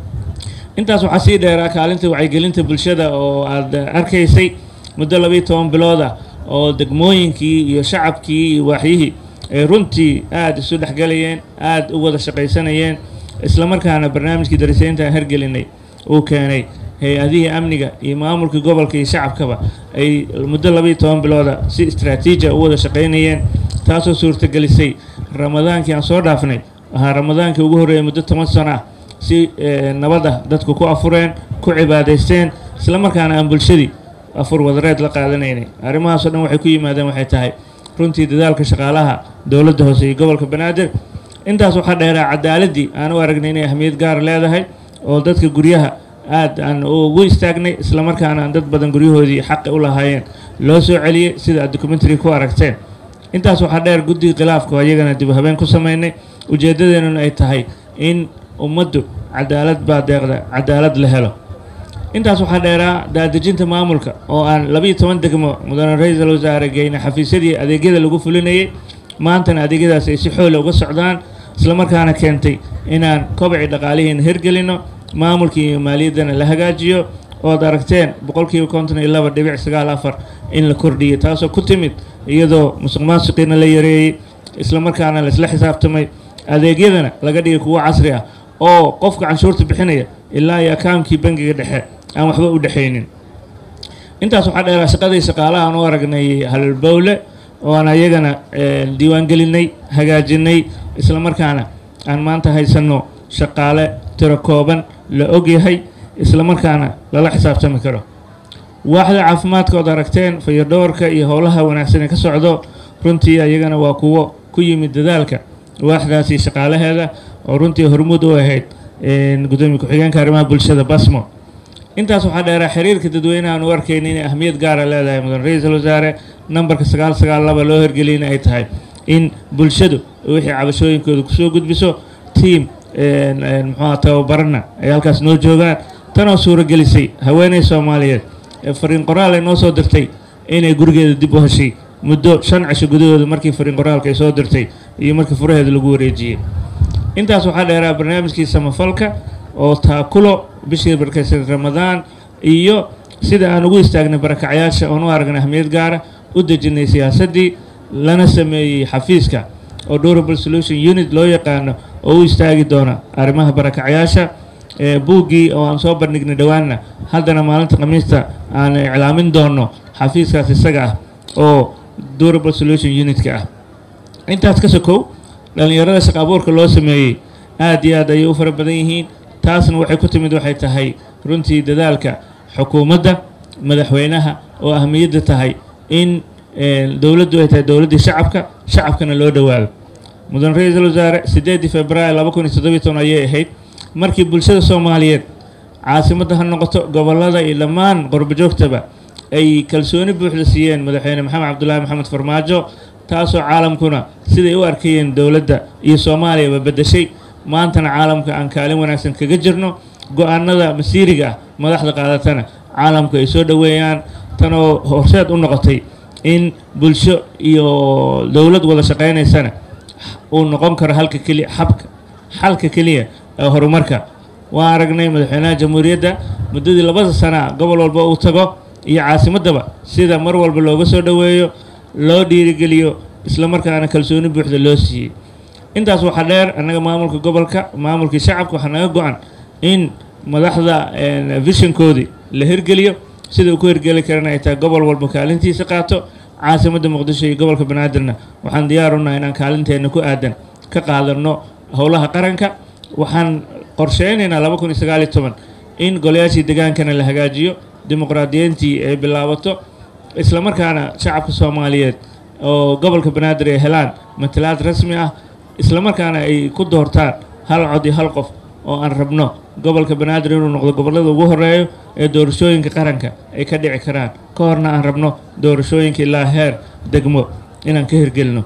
intaas waxaa sii dheeraa kaalinta wacyigelinta bulshada oo aad arkaysay muddo labiiyo toban bilood ah oo degmooyinkii iyo shacabkii iyo waaxyihii ay runtii aada isu dhexgelayeen aada u wada shaqaysanayeen islamarkaana barnaamijkii darisaynta aan hergelinay uu keenay hay-adihii amniga iyo maamulkii gobolka iyo shacabkaba ay muddo labiiyo toban bilooda si istraatiijia u wada shaqaynayeen taasoo suurtagelisay ramadaankii aan soo dhaafnay ahaa ramadaankii ugu horreeyay muddo toban sano ah si nabad ah dadku ku afureen ku cibaadaysteen islamarkaana aan bulshadii afur wadareed la qaadanaynay arrimahaasoo dhan waxay ku yimaadeen waxay tahay runtii dadaalka shaqaalaha dowladda hoose iyo gobolka banaadir intaas waxaa dheeraa cadaaladii aan u aragnay inay ahmiyad gaar leedahay oo dadka guryaha aad aan ugu istaagnay islamarkaana aan dad badan guryahoodii xaqi u lahaayeen loo soo celiyey sida aad documentary ku aragteen intaas waxaa dheer guddiga khilaafka oo iyagana dib habeen ku sameynay ujeeddadeenuna ay tahay in ummaddu cadaalad baa deeqda cadaalad la helo intaas waxaa dheeraa daadejinta maamulka oo aan labiiyo toban degmo mudane ra-iisul wasaare geyna xafiisyadii adeegyada lagu fulinayay maantana adeegyadaas ay si xoola uga socdaan islamarkaana keentay inaan kobacii dhaqaalihiina hirgelino maamulkii iyo maaliyaddana la hagaajiyo ood aragteen boqolkiiba konton iyo laba dhibic sagaal afar in la kordhiyay taasoo ku timid iyadoo musuq maasuqiina la yareeyey islamarkaana laisla xisaabtamay adeegyadana laga dhigay kuwo casri ah oo qofka canshuurta bixinaya ilaa iyo akaamkii bangiga dhexe aan waxba u dhexaynin intaas waxaa dheeraa shaqadii shaqaalaha aan u aragnay halbowle oo aan ayagana diiwaangelinay hagaajinay islamarkaana aan maanta haysanno shaqaale tiro kooban la ogyahay islamarkaana lala xisaabtami karo waaxda caafimaadka ood aragteen fayadhoorka iyo howlaha wanaagsan ee ka socdo runtii ayagana waa kuwo ku yimid dadaalka waaxdaasi shaqaalaheeda oo runtii hormuud u ahayd gudoomiye ku-xigeenka arrimaha bulshada basmo intaas waxaa dheeraa xiriirka dadweynaha aan u arkayna inay ahmiyad gaara leedahay mudan ra-iisul wasaare nambarka sagaal sagaal laba loo hirgeliyana ay tahay in bulshadu wixii cabashooyinkooda kusoo gudbiso tiam muxuuha tababarana ay halkaas noo joogaan tanoo suuragelisay haweeney soomaaliyeed ee fariin qoraal ay noo soo dirtay inay gurigeeda dib u heshay muddo shan cisho gudahooda markii fariin qoraalka ay soo dirtay iyo markii furaheeda lagu wareejiyey intaas waxaa dheeraa barnaamijkii samafalka oo taakulo bishii barkaysan ramadaan iyo sida aan ugu istaagnay barakacyaasha oon u aragnay ahmiyad gaara u dejinay siyaasaddii lana sameeyey xafiiska oo durable solution unit loo yaqaano oo u istaagi doona arrimaha barakacyaasha buuggii oo aan soo bandhignay dhowaanna haddana maalinta khamiista aan iclaamin doono xafiiskaas isaga ah oo durable solution unitka ah intaas ka sokow dhallinyarada shaqa abuurka loo sameeyey aad iyo aad ayay u fara badan yihiin taasna waxay ku timid waxay tahay runtii dadaalka xukuumadda madaxweynaha oo ahmiyadda tahay in dowladdu ay tahay dowladdii shacabka shacabkana loo dhowaado mudan ra-iisul wasaare siddeedii februaar laba kun iyo toddobiyi toban ayay ahayd markii bulshada soomaaliyeed caasimadda ha noqoto gobollada iyo dhammaan qorbojoogtaba ay kalsooni buuxda siiyeen madaxweyne maxamed cabdulaahi maxamed farmaajo taasoo caalamkuna siday u arkayeen dowladda iyo soomaaliyaba beddeshay maantana caalamka aan kaalin wanaagsan kaga jirno go-aanada masiiriga ah madaxda qaadatana caalamku ay soo dhoweeyaan tanoo horseed u noqotay in bulsho iyo dowlad wada shaqaynaysana uu noqon karo halka keliya xabka xalka keliya ee horumarka waan aragnay madaxweynaha jamhuuriyadda muddadii labada sana gobol walba uu tago iyo caasimaddaba sida mar walba looga soo dhoweeyo loo dhiirigeliyo islamarkaana kalsooni buuxda loo siiyey intaas waxaa dheer annaga maamulka gobolka maamulkii shacabka waxaa naga go-an in madaxda vishankoodii la hirgeliyo sida uu ku hirgeli karana ay tahay gobol walba kaalintiisa qaato caasimadda muqdisho iyo gobolka banaadirna waxaan diyaar unahay inaan kaalinteenna ku aadan ka qaadano howlaha qaranka waxaan qorsheynaynaa laba kun iyo sagaal iyo toban in golayaashii degaankana la hagaajiyo dimuqraadiyiintii ay bilaabato islamarkaana shacabka soomaaliyeed oo gobolka banaadir ay helaan matalaad rasmi ah islamarkaana ay ku doortaan hal cod iyo hal qof oo aan rabno gobolka banaadir inuu noqdo gobollada ugu horeeyo ee doorashooyinka qaranka ay ka dhici karaan ka horna aan rabno doorashooyinka ilaa heer degmo inaan ka hirgelino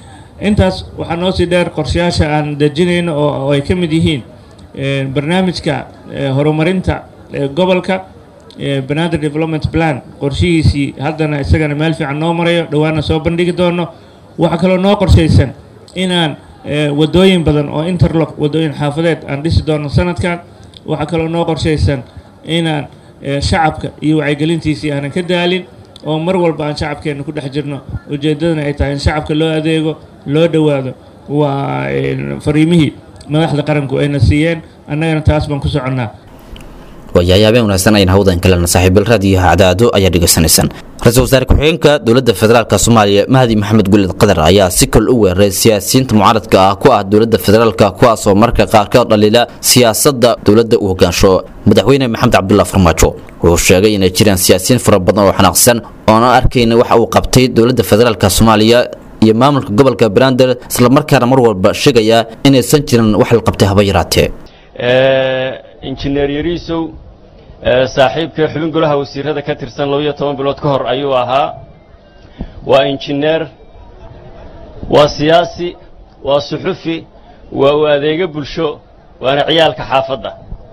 intaas waxaa noo sii dheer qorshayaasha aan dejinayno oo ay ka mid yihiin barnaamijka horumarinta gobolka banaadir development plan qorshihiisii haddana isagana meel fiican noo marayo dhowaana soo bandhigi doono waxaa kaloo noo qorshaysan inaan wadooyin badan oo interlock wadooyin xaafadeed aan dhisi doono sanadkan waxaa kaloo noo qorshaysan inaan shacabka iyo wacyigelintiisii aanan ka daalin oo mar walba aan shacabkeenna ku dhex jirno ujeeddadana ay tahay in shacabka loo adeego loo dhowaado waa fariimihii madaxda qaranku ayna siiyeen annagana taas baan ku soconnaa waayahay habeen wanaagsan ayaan hawdan kalena saaxiibil raadiyo cadaado ayaa dhegaysanaysaan ra-iisul wasaare ku-xigeenka dowladda federaalk soomaaliya mahdi maxamed gulid qadar ayaa si kol u weeraray siyaasiyiinta mucaaradka ah ku ah dowladda federaalk kuwaasoo marka qaarkood dhaliila siyaasadda dowladda uu hogaansho madaxweyne maxamed cabdulla farmaajo wuxuu sheegay inay jiraan siyaasiyiin fara badan oo xanaaqsan oona arkayna waxa uu qabtay dowladda federaalk soomaaliya iyo maamulka gobolka banaadir islamarkaana mar walba sheegaya inaysan jirin wax la qabtay haba yaraatee injineer yariisow saaxiibkii xubin golaha wasiirada ka tirsan labaiyo toban bilood ka hor ayuu ahaa waa injineer waa siyaasi waa suxufi waa u adeego bulsho waana ciyaalka xaafadda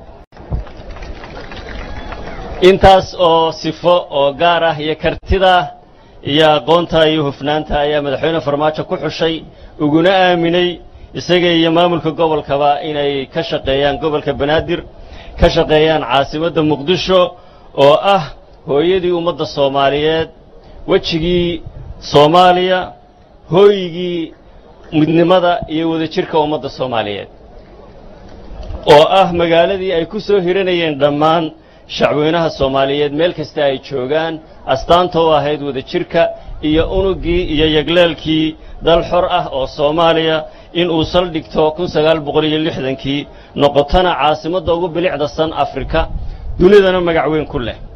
intaas oo sifo oo gaar ah iyo kartida iyo aqoonta iyo hufnaanta ayaa madaxweyne farmaajo ku xushay uguna aaminay isaga iyo maamulka gobolkaba inay ka shaqeeyaan gobolka banaadir ka shaqeeyaan caasimadda muqdisho oo ah hooyadii ummadda soomaaliyeed wejigii soomaaliya hooygii midnimada iyo wadajirka ummadda soomaaliyeed oo ah magaaladii ay ku soo hiranayeen dhammaan shacweynaha soomaaliyeed meel kasta ay joogaan astaanta u ahayd wadajirka iyo unuggii iyo yagleelkii dal xor ah oo soomaaliya in uu saldhigto kun sagaal boqol iyo lixdankii noqotana caasimadda ugu bilicda san afrika dunidana magac weyn ku leh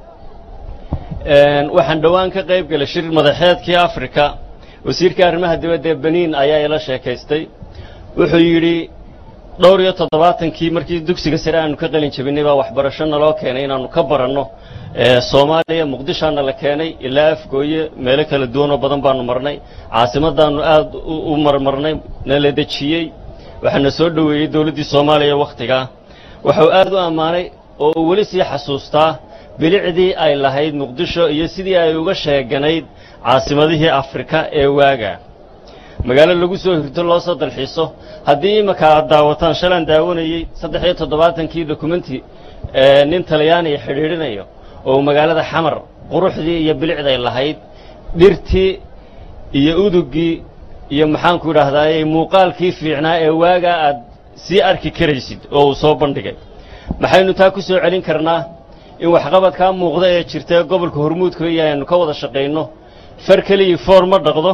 waxaan dhowaan ka qayb galay shir madaxeedkii afrika wasiirka arrimaha dibadda ee beniin ayaa ila sheekaystay wuxuu yidhi dhowr iyo toddobaatankii markii dugsiga sare aanu ka qalin jabinay baa waxbarasho naloo keenay inaannu ka baranno soomaaliya muqdishaana la keenay ilaa afgooye meelo kala duwan oo badan baanu marnay caasimadaannu aad u marmarnay nala dejiyey waxaana soo dhoweeyey dowladdii soomaaliya wakhtigaa waxuu aad u ammaanay oo uu weli sii xasuustaa bilicdii ay lahayd muqdisho iyo sidii ay uga sheeganayd caasimadihii afrika ee waaga magaalo lagu soo hirto loo soo dalxiiso haddii iminka aad daawataan shalaan daawanayey saddex iyo toddobaatankii dokumenti nin talyaaniya xidhiidhinayo oo magaalada xamar quruxdii iyo bilicday lahayd dhirtii iyo uduggii iyo maxaanku idhaahdaayey muuqaalkii fiicnaa ee waagaa aad sii arki karaysid oo uu soo bandhigay maxaynu taa ku soo celin karnaa in waxqabadkaa muuqda ee jirta ee gobolka hormuudka iyo aynu ka wada shaqayno far keligii foor ma dhaqdo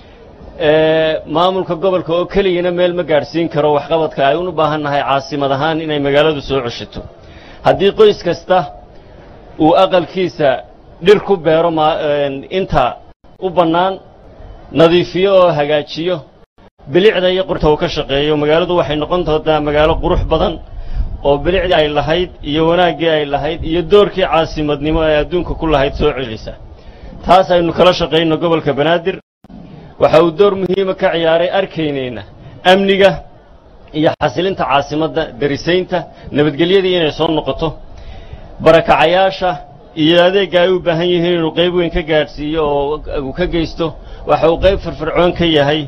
maamulka gobolka oo keligina meel ma gaadhsiin karo waxqabadka ay u baahan nahay caasimad ahaan inay magaaladu soo ceshato haddii qoys kasta uu aqalkiisa dhir ku beero inta u bannaan nadiifiyo oo hagaajiyo bilicda iyo qurta uu ka shaqeeyo magaaladu waxay noqon doontaa magaalo qurux badan oo bilicdii ay lahayd iyo wanaaggii ay lahayd iyo doorkii caasimadnimo ee adduunka ku lahayd soo celisa taas aynu kala shaqayno gobolka banaadir waxa uu door muhiima ka ciyaaray arkaynayna amniga iyo xasilinta caasimadda darisaynta nabadgelyadii inay soo noqoto barakacayaasha iyo adeegga ay u baahan yihiin inuu qayb weyn ka gaadhsiiyo oo uu ka geysto waxa uu qayb firfircoon ka yahay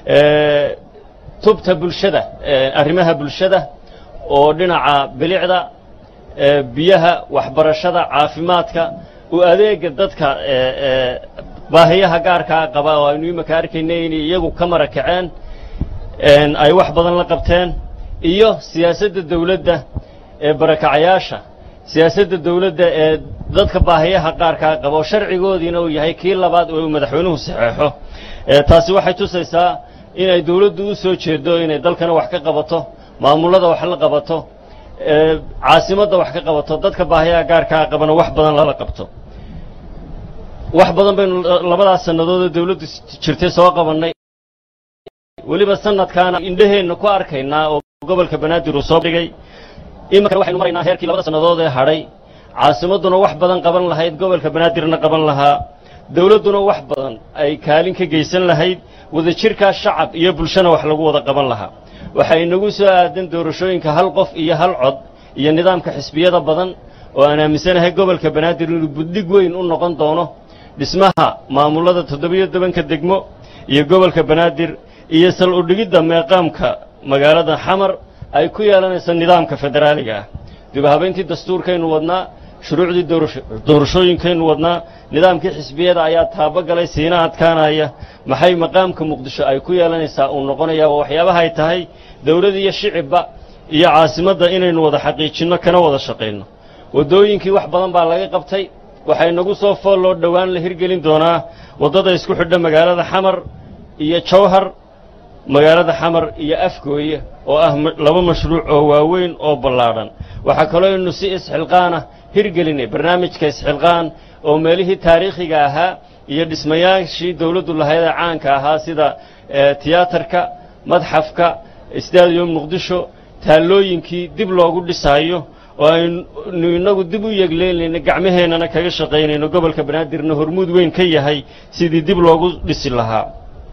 tubta bulshada arrimaha bulshada oo dhinaca bilicda biyaha waxbarashada caafimaadka u adeega dadka baahiyaha gaarkaa qaba oo aynu iminka arkayna inay iyagu ka mara kaceen ay wax badan la qabteen iyo siyaasadda dawladda ee barakacayaasha siyaasadda dawladda ee dadka baahiyaha qaarkaa qaba oo sharcigoodiina uu yahay kii labaad oo uu madaxweynuhu saxeexo taasi waxay tusaysaa inay dawladdu u soo jeedo inay dalkana wax ka qabato maamullada wax la qabato caasimadda wax ka qabato dadka baahiyaha gaarkaa qabana wax badan lala qabto wax badan baynu labadaas sannadood oo dawladdu jirtay soo qabannay weliba sanadkaana indhaheenna ku arkaynaa oo gobolka banaadir uu soo dhigay iminkana waxaynu maraynaa heerkii labada sannadood ee hadhay caasimadduna wax badan qaban lahayd gobolka banaadirna qaban lahaa dawladduna wax badan ay kaalin ka geysan lahayd wadajirkaa shacab iyo bulshana wax lagu wada qaban lahaa waxaa inagu soo aadan doorashooyinka hal qof iyo hal cod iyo nidaamka xisbiyada badan oo aan aaminsanahay gobolka banaadir inuu buddhig weyn u noqon doono dhismaha maamullada toddobiyo tobanka degmo iyo gobolka banaadir iyo sal udhigidda meeqaamka magaalada xamar ay ku yeelanayso nidaamka federaaliga ah dibhabayntii dastuurkaynu wadnaa shuruucdii doorashooyinkaynu wadnaa nidaamkii xisbiyada ayaa taabogalay siina adkaanaya maxay maqaamka muqdisho ay ku yeelanaysaa uu noqonayaa waa waxyaabaha ay tahay dawlad iyo shicibba iyo caasimadda inaynu wada xaqiijinno kana wada shaqayno waddooyinkii wax badan baa laga qabtay waxay nagu soo fool loo dhowaan la hirgelin doonaa waddada isku xidha magaalada xamar iyo jawhar magaalada xamar iyo afgooye oo ah laba mashruuc oo waaweyn oo ballaadhan waxaa kaloo aynu si isxilqaana hirgelinay barnaamijka isxilqaan oo meelihii taariikhiga ahaa iyo dhismayaashii dawladdu lahayd ee caanka ahaa sida tiyaatarka madxafka stadium muqdisho taallooyinkii dib loogu dhisaayo oo aynu innagu dib u yegleynayno gacmaheennana kaga shaqaynayno gobolka banaadirna hormuud weyn ka yahay sidii dib loogu dhisi lahaa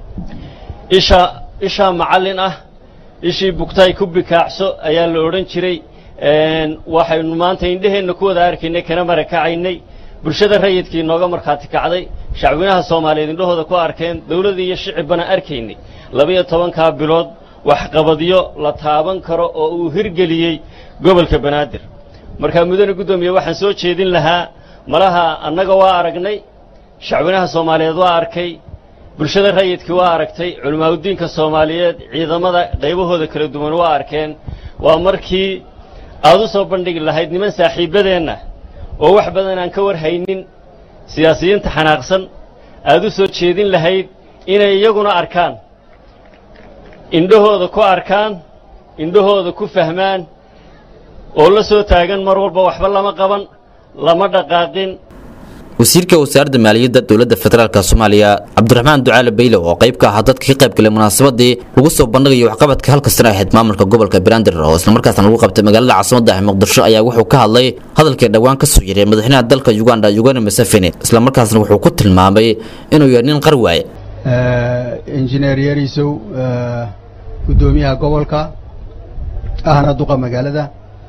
isha ishaa macallin ah ishii bugtay ku bikaacso ayaa la odhan jiray waxaynu maanta indheheenna ku wada arkaynay kana marakacaynay bulshada rayidkii nooga markhaati kacday shacwinaha soomaaliyeed indhahooda ku arkeen dawladda iyo shicibbana arkaynay labiyo tobankaa bilood waxqabadyo la taaban karo oo uu hirgeliyey gobolka banaadir markaa mudane guddoomiye waxaan soo jeedin lahaa malaha annaga waa aragnay shacwinaha soomaaliyeed waa arkay bulshada rayidkii waa aragtay culimaauddiinka soomaaliyeed ciidamada qaybahooda kala duwan waa arkeen waa markii aad u soo bandhigi lahayd niman saaxiibbadeenna oo wax badan aan ka war haynin siyaasiyiinta xanaaqsan aad u soo jeedin lahayd inay iyaguna arkaan indhahooda ku arkaan indhahooda ku fahmaan oo la soo taagan mar walba waxba lama qaban lama dhaqaaqin wasiirka wasaaradda maaliyadda dowladda federaalk soomaaliya cabdiraxmaan ducaale bayle oo qayb ka ahaa dadka ka qayb galay munaasabadii lagu soo bandhigayo waxqabadka halka sano ahayd maamulka gobolka banaadir oo islamarkaasna lagu qabtay magaalada caasimadda ah muqdisho ayaa wuxuu ka hadlay hadalkii dhowaan ka soo yeray madaxweynaha dalka uganda ugani museveni islamarkaasna wuxuu ku tilmaamay inuu yahay nin qar waaye injineer yarisow guddoomiyaha gobolka ahna duqa magaalada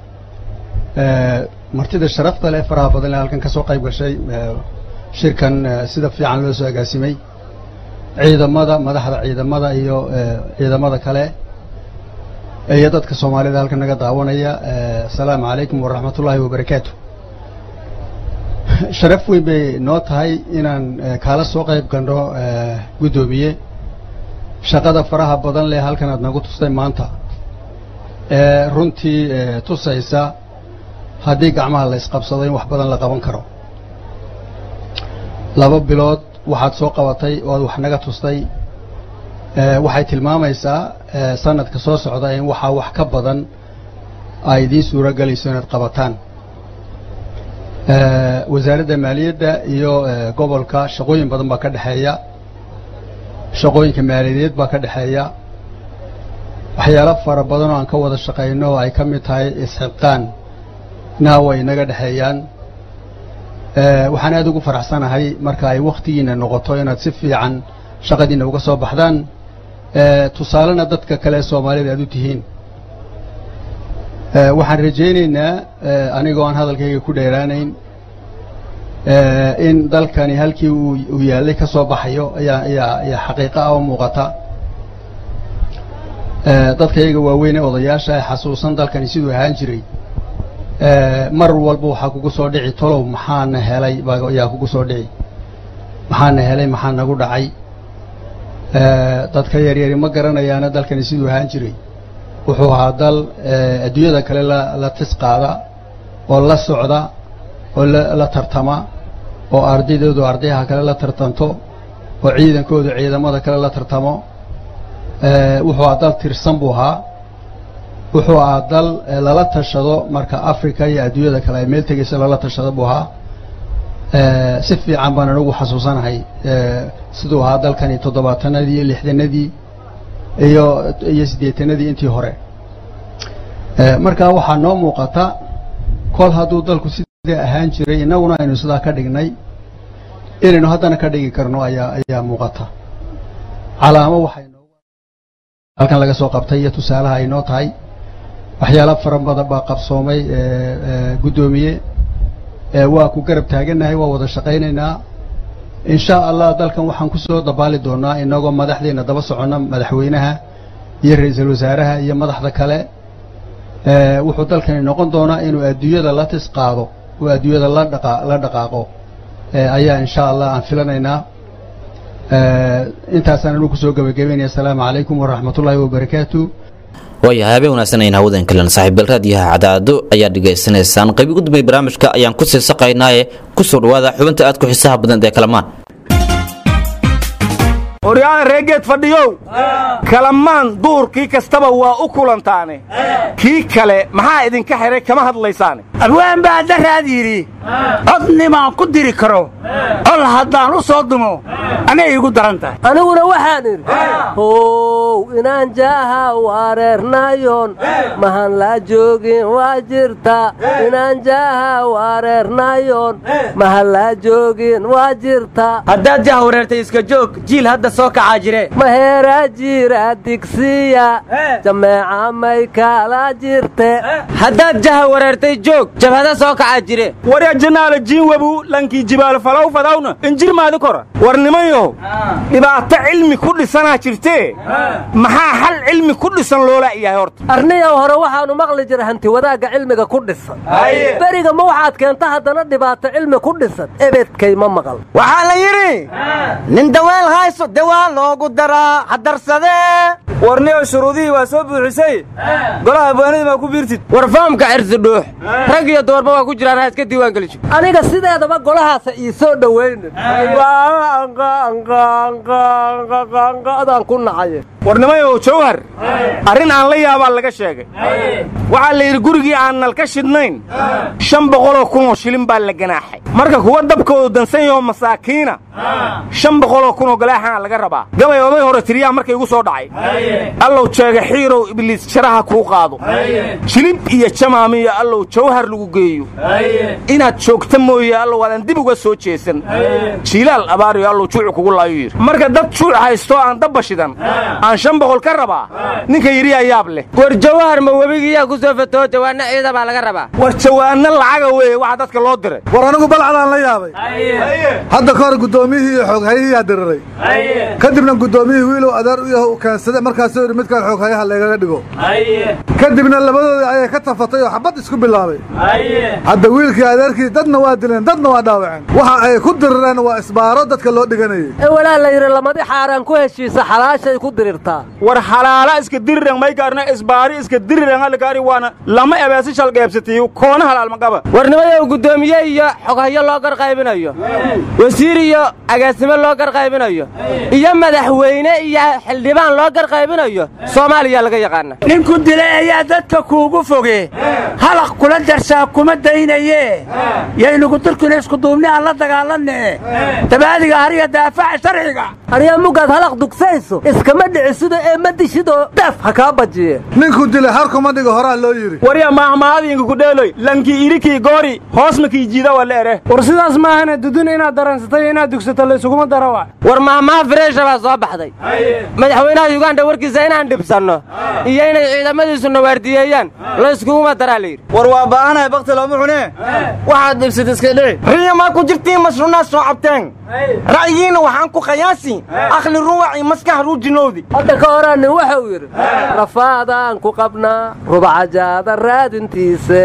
martida sharafta leh faraha badan ee halkan ka soo qayb gashay shirkan sida fiican loo soo agaasimay ciidamada madaxda ciidamada iyo ciidamada kale iyo dadka soomaalida halkan naga daawanaya asalaamu calaykum waraxmatullaahi wabarakaatu sharaf weyn bay noo tahay inaan kaala soo qayb gandho guddoomiye shaqada faraha badan leh halkan aad nagu tustay maanta ee runtii tusaysa haddii gacmaha la isqabsado in wax badan la qaban karo laba bilood waxaad soo qabatay oo aad wax naga tustay waxay tilmaamaysaa sanadka soo socda in waxaa wax ka badan ay idiin suuro gelayso inaad qabataan wasaaradda maaliyadda iyo gobolka shaqooyin badan baa ka dhexeeya shaqooyinka maaliyadeed baa ka dhexeeya waxyaalo fara badan oo aan ka wada shaqayno oo ay ka mid tahay isxilqaan na way inaga dhexeeyaan waxaan aad ugu faraxsanahay marka ay wakhtigiina noqoto inaad si fiican shaqadiina uga soo baxdaan tusaalena dadka kale ee soomaalida aad u tihiin waxaan rajaynaynaa anigoo aan hadalkayga ku dheeraanayn in dalkani halkii uu yaallay ka soo baxayo ayaa ayaa ayaa xaqiiqo ah oo muuqata dadka iyaga waaweyn ee odayaasha ee xasuusan dalkani siduu ahaan jiray mar walba waxaa kugu soo dhici tolow maxaana helay ayaa kugu soo dhici maxaana helay maxaa nagu dhacay dadka yaryari ma garanayaana dalkani siduu ahaan jiray wuxuu ahaa dal adduunyada kale la la tis qaada oo la socda oo la tartama oo ardaydoodu ardayaha kale la tartanto oo ciidankoodu ciidamada kale la tartamo wuxuu ahaa dal tirsan buu ahaa wuxuu ahaa dal lala tashado marka africa iyo adduunyada kale ay meel tegaysa lala tashado buu ahaa si fiican baan anigu xasuusanahay siduu ahaa dalkani toddobaatanadii iyo lixdanadii iyo iyo siddeetanadii intii hore marka waxaa noo muuqata kol hadduu dalku sidaa ahaan jiray innaguna aynu sidaa ka dhignay inaynu haddana ka dhigi karno ayaa ayaa muuqata calaamo waxay halkan laga soo qabtay iyo tusaalaha ay noo tahay waxyaala fara badan baa qabsoomay guddoomiye waa ku garab taagannahay waa wada shaqaynaynaa insha allah dalkan waxaan ku soo dabaali doonaa inagoo madaxdeena daba soconna madaxweynaha iyo ra-iisul wasaaraha iyo madaxda kale wuxuu dalkani noqon doonaa inuu adduunyada la tis qaado oo adduunyada la dhaqa la dhaqaaqo ayaa insha allah aan filanaynaa intaasaan anigu kusoo gabagabaynaya asalaamu calaykum waraxmatullaahi wabarakaatu waayahay habeen wanaagsan ayna hawadan kalen saaxiibbal raadiyaha cadaado ayaa dhegaysanaysaan qaybi ugu dambeey barnaamijka ayaan ku sii saqaynaaye kusoo dhawaada xubinta aad ku xiisaha badan ee kalamaan qoryaana reegeed fadhiyow kalamaan duurkii kastaba waa u kulantaane kii kale maxaa idinka xidhay kama hadlaysaane abwaan baa daraad yidhi codnimaan ku diri karo col haddaan u soo dumo anay iigu daran tahay aniguna waxaan idhi how inaan jaaha wareernayon mahan laa joogin waa jirta inaan jaaha wareernayon mahan laa joogin waa jirta haddaad jah wareertay iska joog jiil hadda soo kacaa jire maheeraa jira digsiya jameeca may kala jirte haddaad jaha wareertay joog jabhada soo kacaa jire warya janaala jiinwabu lankii jibaal falow fadawna injir maadi kora war nimanyow dhibaato cilmi ku dhisanaa jirtee maxaa xal cilmi ku dhisan loola yahay horta arniyow hore waxaannu maqli jira hanti wadaagga cilmiga ku dhisan beriga ma waxaad keenta haddana dhibaato cilmi ku dhisan ebedkay ma maqal waxaa la yidhi nin daweel hayso dawaa loogu daraa hadarsadee warniyo shuruudihii waa soo buuxisay golaha abwaanadii maa ku biirtid war fahamka cirsi dhuux rag iyo dumarba waa ku jiraan ha iska diiwaan geliso aniga sideedaba golahaasa ii soo dhowaynin adaan ku nacaye warnimayow jawhar arrin aan la yaabaa laga sheegay waxaa la yidhi gurigii aan nalka shidnayn shan boqoloo kunoo shilin baa la ganaaxay marka kuwa dabkoodu dansan yahoo masaakiina shan boqoloo kunoo galaaxana laga rabaa gabay oday hore tiriyaa markay igu soo dhacay allow jeega xiirow ibliis jaraha kuu qaado jilib iyo jamaamiyo allow jawhar lagu geeyo inaad joogta mooye allow aadan dib uga soo jeesan jiilaal abaariyo allow juucu kugu laayo yidhi marka dad juuc haystoo aan dabba shidan aan shan boqol ka rabaa ninka yidhiyaa yaab leh war jawhar ma webigiyaa ku soo fatoo jawaanna ciida baa laga rabaa war jawaanno lacaga weeye waxa dadka loo diray war anigu balcadaan la yaabay hadda ka hor guddoomiyihii iyo xooghayihiyaa diriray kadibna guddoomiyihii wiilow adeer u yaho u keensade markaasuu yidhi midkaan xooghayaha laygaga dhigo kadibna labadoodii ayay ka tafatay oo xabad isku bilaabay hadda wiilkii adeerkii dadna waa dileen dadna waa dhaawaceen waxa ay ku dirireen waa isbaaro dadka loo dhiganayay ee walaa la yidhi lamadi xaaraan ku heshiisa xalaashay ku dirirtaa war xalaala iska diriran may gaarna isbaari iska diriran halgaari waana lama ebeesi shalqeebsatiyo koona halaalmagaba warnimayow guddoomiye iyo xoghayo loo garqaybinayo wasiir iyo agaasimo loo garqaybinayo iyo madaxweyne iyo xildhibaan loo garqaybinayo soomaaliya laga yaqaana ninku dilay ayaa dadka kuugu foge halaq kula darsaa kuma daynaye yaynugu turkina iskuduubni aan la dagaalanne dabaadiga hariya daafaca sharciga aryaa mugaad halaq dugsayso iskama dhicisido ee ma dishidoo daaf ha kaa bajiye ninkuu dilay har kuma dhigo horaa loo yidhi warya maahmaahadiinka ku dheeloy lankii irikii goori hoos makii jiida waa la ere war sidaas maahane duduna inaad daransatay iyo inaad dugsato laysuguma dara wa war mahmaha fireesha baa soo baxday madaxweynaha yuganda warkiisa inaan dhibsanno iyo inay ciidamadiisu nawaardiyeeyaan layskuguma daraa layidhi war waa ba'anahay bakti looma cune waxaad dhibsad iska dhici riya maa ku jirtiin masruunaad soo cabteen ra'yigiina waxaan ku qiyaasi akhli ruwaci maskax ruujinowdi hadda ka horaa nin wuxuu yidhi rafaadaan ku qabnaa rubacajaada raadintiise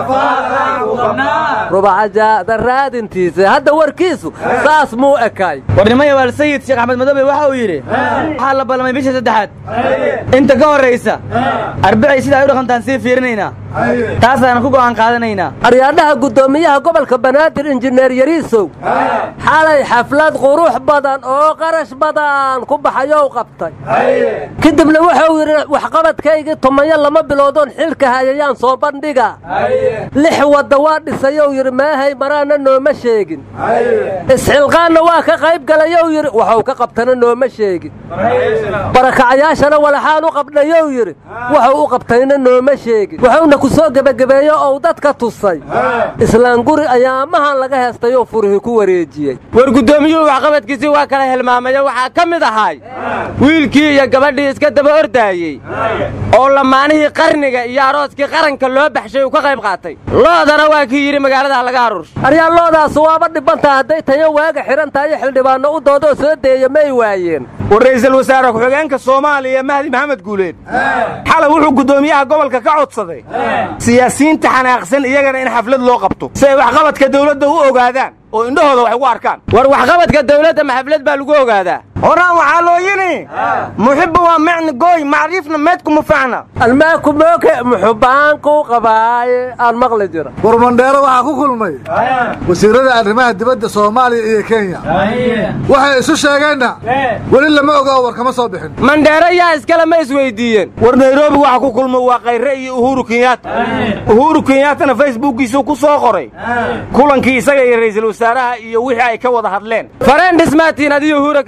rubacajaada raadintiise hadda warkiisu saas muu ekaay warnimaya waalsayid sheekh axmed madobe waxa uu yidhi waxaa la ballamay bisha saddexaad inta ka horraysa arbacay sida ay u dhaqantaan sii fiirinaynaa taasaan ku go'aan qaadanaynaa aryaadhaha guddoomiyaha gobolka banaadir injineer yariisow xalay xaflad qurux badan oo qarash badan ku baxayow qabtay kadibna wuxuu yidhi waxqabadkaygii tumayo lama biloodoon xilka hayayaan soo bandhiga lix wadda waa dhisayou yidhi maahay maraana nooma sheegin isxilqaanna waa ka qayb galayou yidhi waxuu ka qabtana nooma sheegin barakacayaashana walaxaan u qabdhayou yidhi waxuu u qabtayna nooma sheegin wuxuuna ku soo gebagabeeyo ou dadka tusay islaan guri ayaamahan laga heestayoo furihii ku wareejiyey war guddoomiyuhu waxqabadkiisii waa kala hilmaamayo waxaa ka mid ahay wiilkii iyo gabadhii iska daba ordaayey oo lamaanihii qarniga iyo arooskii qaranka loo baxshay uu ka qayb qaatay loodana waa kii yidhi magaalada laga haruursho aryaa loodaas waaba dhibantaa hadday tayo waaga xidhan tahayo xildhibaanno u doodoo soo deeya may waayeen war ra'iisul wasaare ku-xigeenka soomaaliya mahdi maxamed guuleed xalay wuxuu guddoomiyaha gobolka ka codsaday siyaasiyiinta xanaaqsan iyagana in xaflad loo qabto si ay waxqabadka dawladda u ogaadaan oo indhahooda wax ugu arkaan war waxqabadka dawladda ma xaflad baa lagu ogaadaa horaan waxaa loo yidhi muxibba waa micni gooy macriifna meedku mufacna almaaku mooke muxubaanku qabaaye aan maqli jira war mandheero waxaa ku kulmay wasiirada arrimaha dibadda soomaaliya iyo kenya waxay isu sheegeenna weli lama oga oo war kama soo bixin mandheero yaa iskale ma isweydiiyeen war nairobi waxa ku kulma waa khayre iyo uhuru kenyaata uhuru kenyaatana facebookiisuu ku soo qoray kulankii isaga iyo ra'iisul wasaaraha iyo wixii ay ka wada hadleen fareen dhismaatiin adiyo uhura kenyaati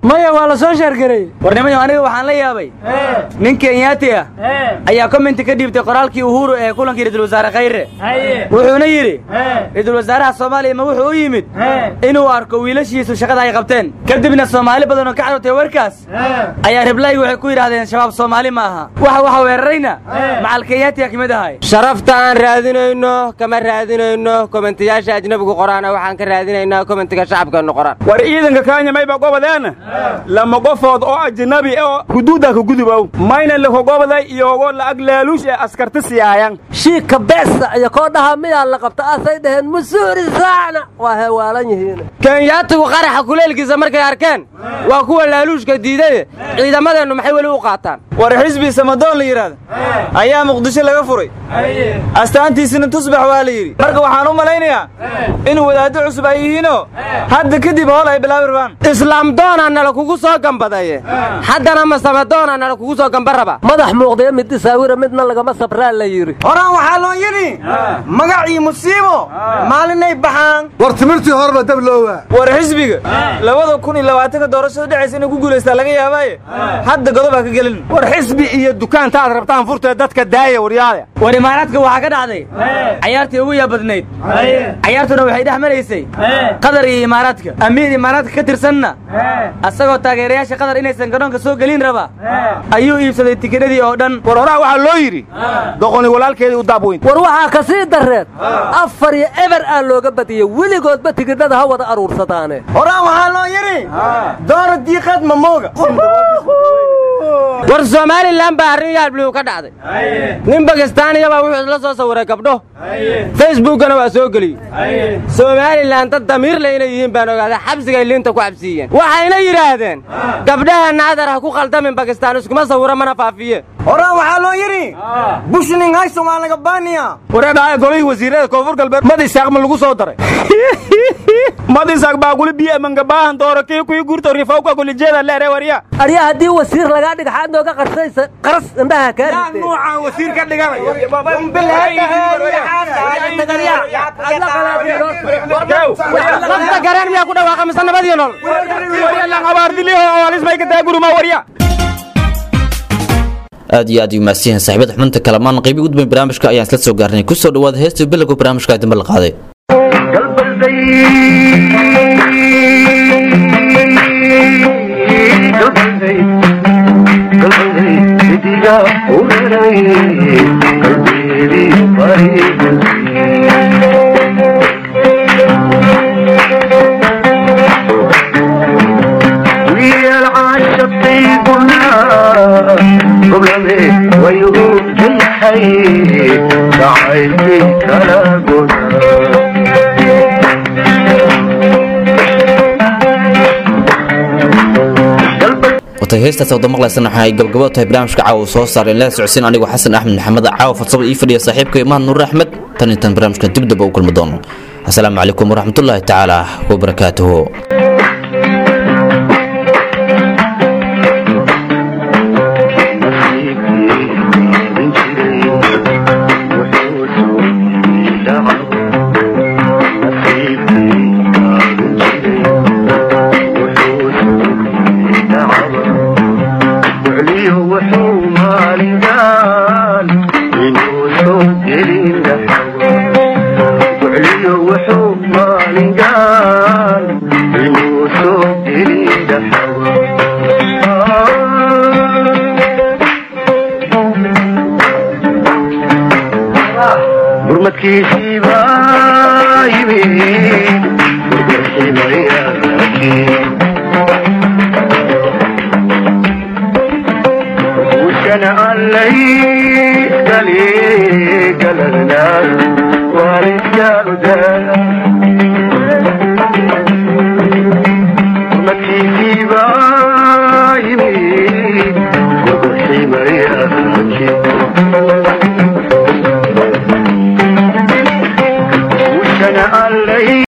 maya waa la soo sheergaray warnimayo aniga waxaan la yaabay nin kenyaati ah ayaa commenti ka dhiibtay qoraalkii uhuru ee kulankii ra-iisul wasaare khayre wuxuuna yidhi ra-iisul wasaaraha soomaaliya ma wuxuu u yimid inuu arko wiilashiisu shaqada ay qabteen kadibna soomaali badan oo ka carurtay warkaas ayaa riblaygi waxay ku yidhahdeen shabaab soomaali ma aha waxa waxa weerarayna macal kenyaatiga ka mid ahay sharafta aan raadinayno kama raadinayno komentiyaasha ajnabigu qoraana waxaan ka raadinaynaa komentiga shacabkeennu qoraan war ciidanka kenya mayba gobodeena lama qofood oo ajnabi oo huduudda ka gudubow mayna lakogoboday iyogo la'ag laaluush ee askarta siyaayan shiika beesa iyo koodhaha miyaa la qabta asay dhaheen musuuri saacna waa heewaalan yihiin kenyaatigu qaraxa kuleelkiisa markay arkeen waa kuwa laaluushka diidaye ciidamadeennu maxay weli u qaataan war xisbi samadoon la yidhaahdo ayaa muqdisho laga furay astaantiisina tusbax waa la yidhi marka waxaan u malaynayaa in wadaaddo cusub ay yihiinoo hadda kadib howl ay bilaabi rabaan islaam doonaa nala kugu soo gambadaye haddana masamadoonaa nala kugu soo gamba raba madax muuqdaya mid isaawira midna lagama sabraa la yidhi horaan waxaa loo yidhi magacii musiibo maalinay baxaan war timirtii horeba dab loowaa war xisbiga labada kun iyo labaatanka doorashada dhexaysa inay ku guulaystaa laga yaabaaye hadda godob ha ka gelin war xisbi iyo dukaanta aad rabtaan furtee dadka daaya waryaada war imaaraadka waxaa ka dhacday cayaartii ugu yaabadnayd cayaartuna waxay dhex maraysay qatar iyo imaaraadka amiir imaaraadka ka tirsanna asagoo taageerayaasha qatar inaysan garoonka soo gelin raba ayuu iibsaday tikidhadii oo dhan war horaa waxaa loo yidhi doqoni walaalkeedii u daabweyn war waxaa ka sii darreed afar iyo eber aa looga badiyey weligoodba tigidhada ha wada aruursadaane horaan waxaa loo yidhi doora diiqaad mamooga war somalilan baa arrin yaalbliw ka dhacday nin bakistaaniya baa wuxuu isla soo sawiray gabdho facebookkana waa soo geliyey somalilan dad damiirle inay yihiin baan ogaaday xabsigay liinta ku cabsiiyeen waxayna yidhaahdeen gabdhaha naadar ha ku khaldamin bakistaan iskuma sawiro mana faafiye horaan waxaa loo yidhi bushning hayson waa laga baaniya wareedhaaya golihii wasiirada koonfur galbeed mad isaaq ma lagu soo daray mad isaaq baa kuli biyo mangabaahan dooro kii kuii gurto rifawka kulijeeda leere warya arya haddii wasiir lagaa dhiga xaad nooga qarsaysa qaras indhaha kaa yaa nuucaan wasiir ka dhiganayalafta gareen miyaa ku dhawaaqa mise nabadiyo nool aad iyo aad umaadsan yahin saaxiibada xubinta kalamaan qaybi ugu dambeyn barnaamijka ayaan isla soo gaarnay kusoo dhawaada heesta bilowga barnaamijka dambe la qaaday ويهود الحي تعيشي كلا watay heestaas wada maqlaysana waxa ay gabgabo tahay barnaamijka caawa soo saaray la socodsiin anigu xasan axmed maxamed caawa farsamo ii fadhiya saaxiibka imaan nuur axmed tan intaan barnaamijkan dib daba u kulmi doono asalaamu calaykum waraxmatullaahi tacaala wabarakaatuhu burmadkiisii baa yimid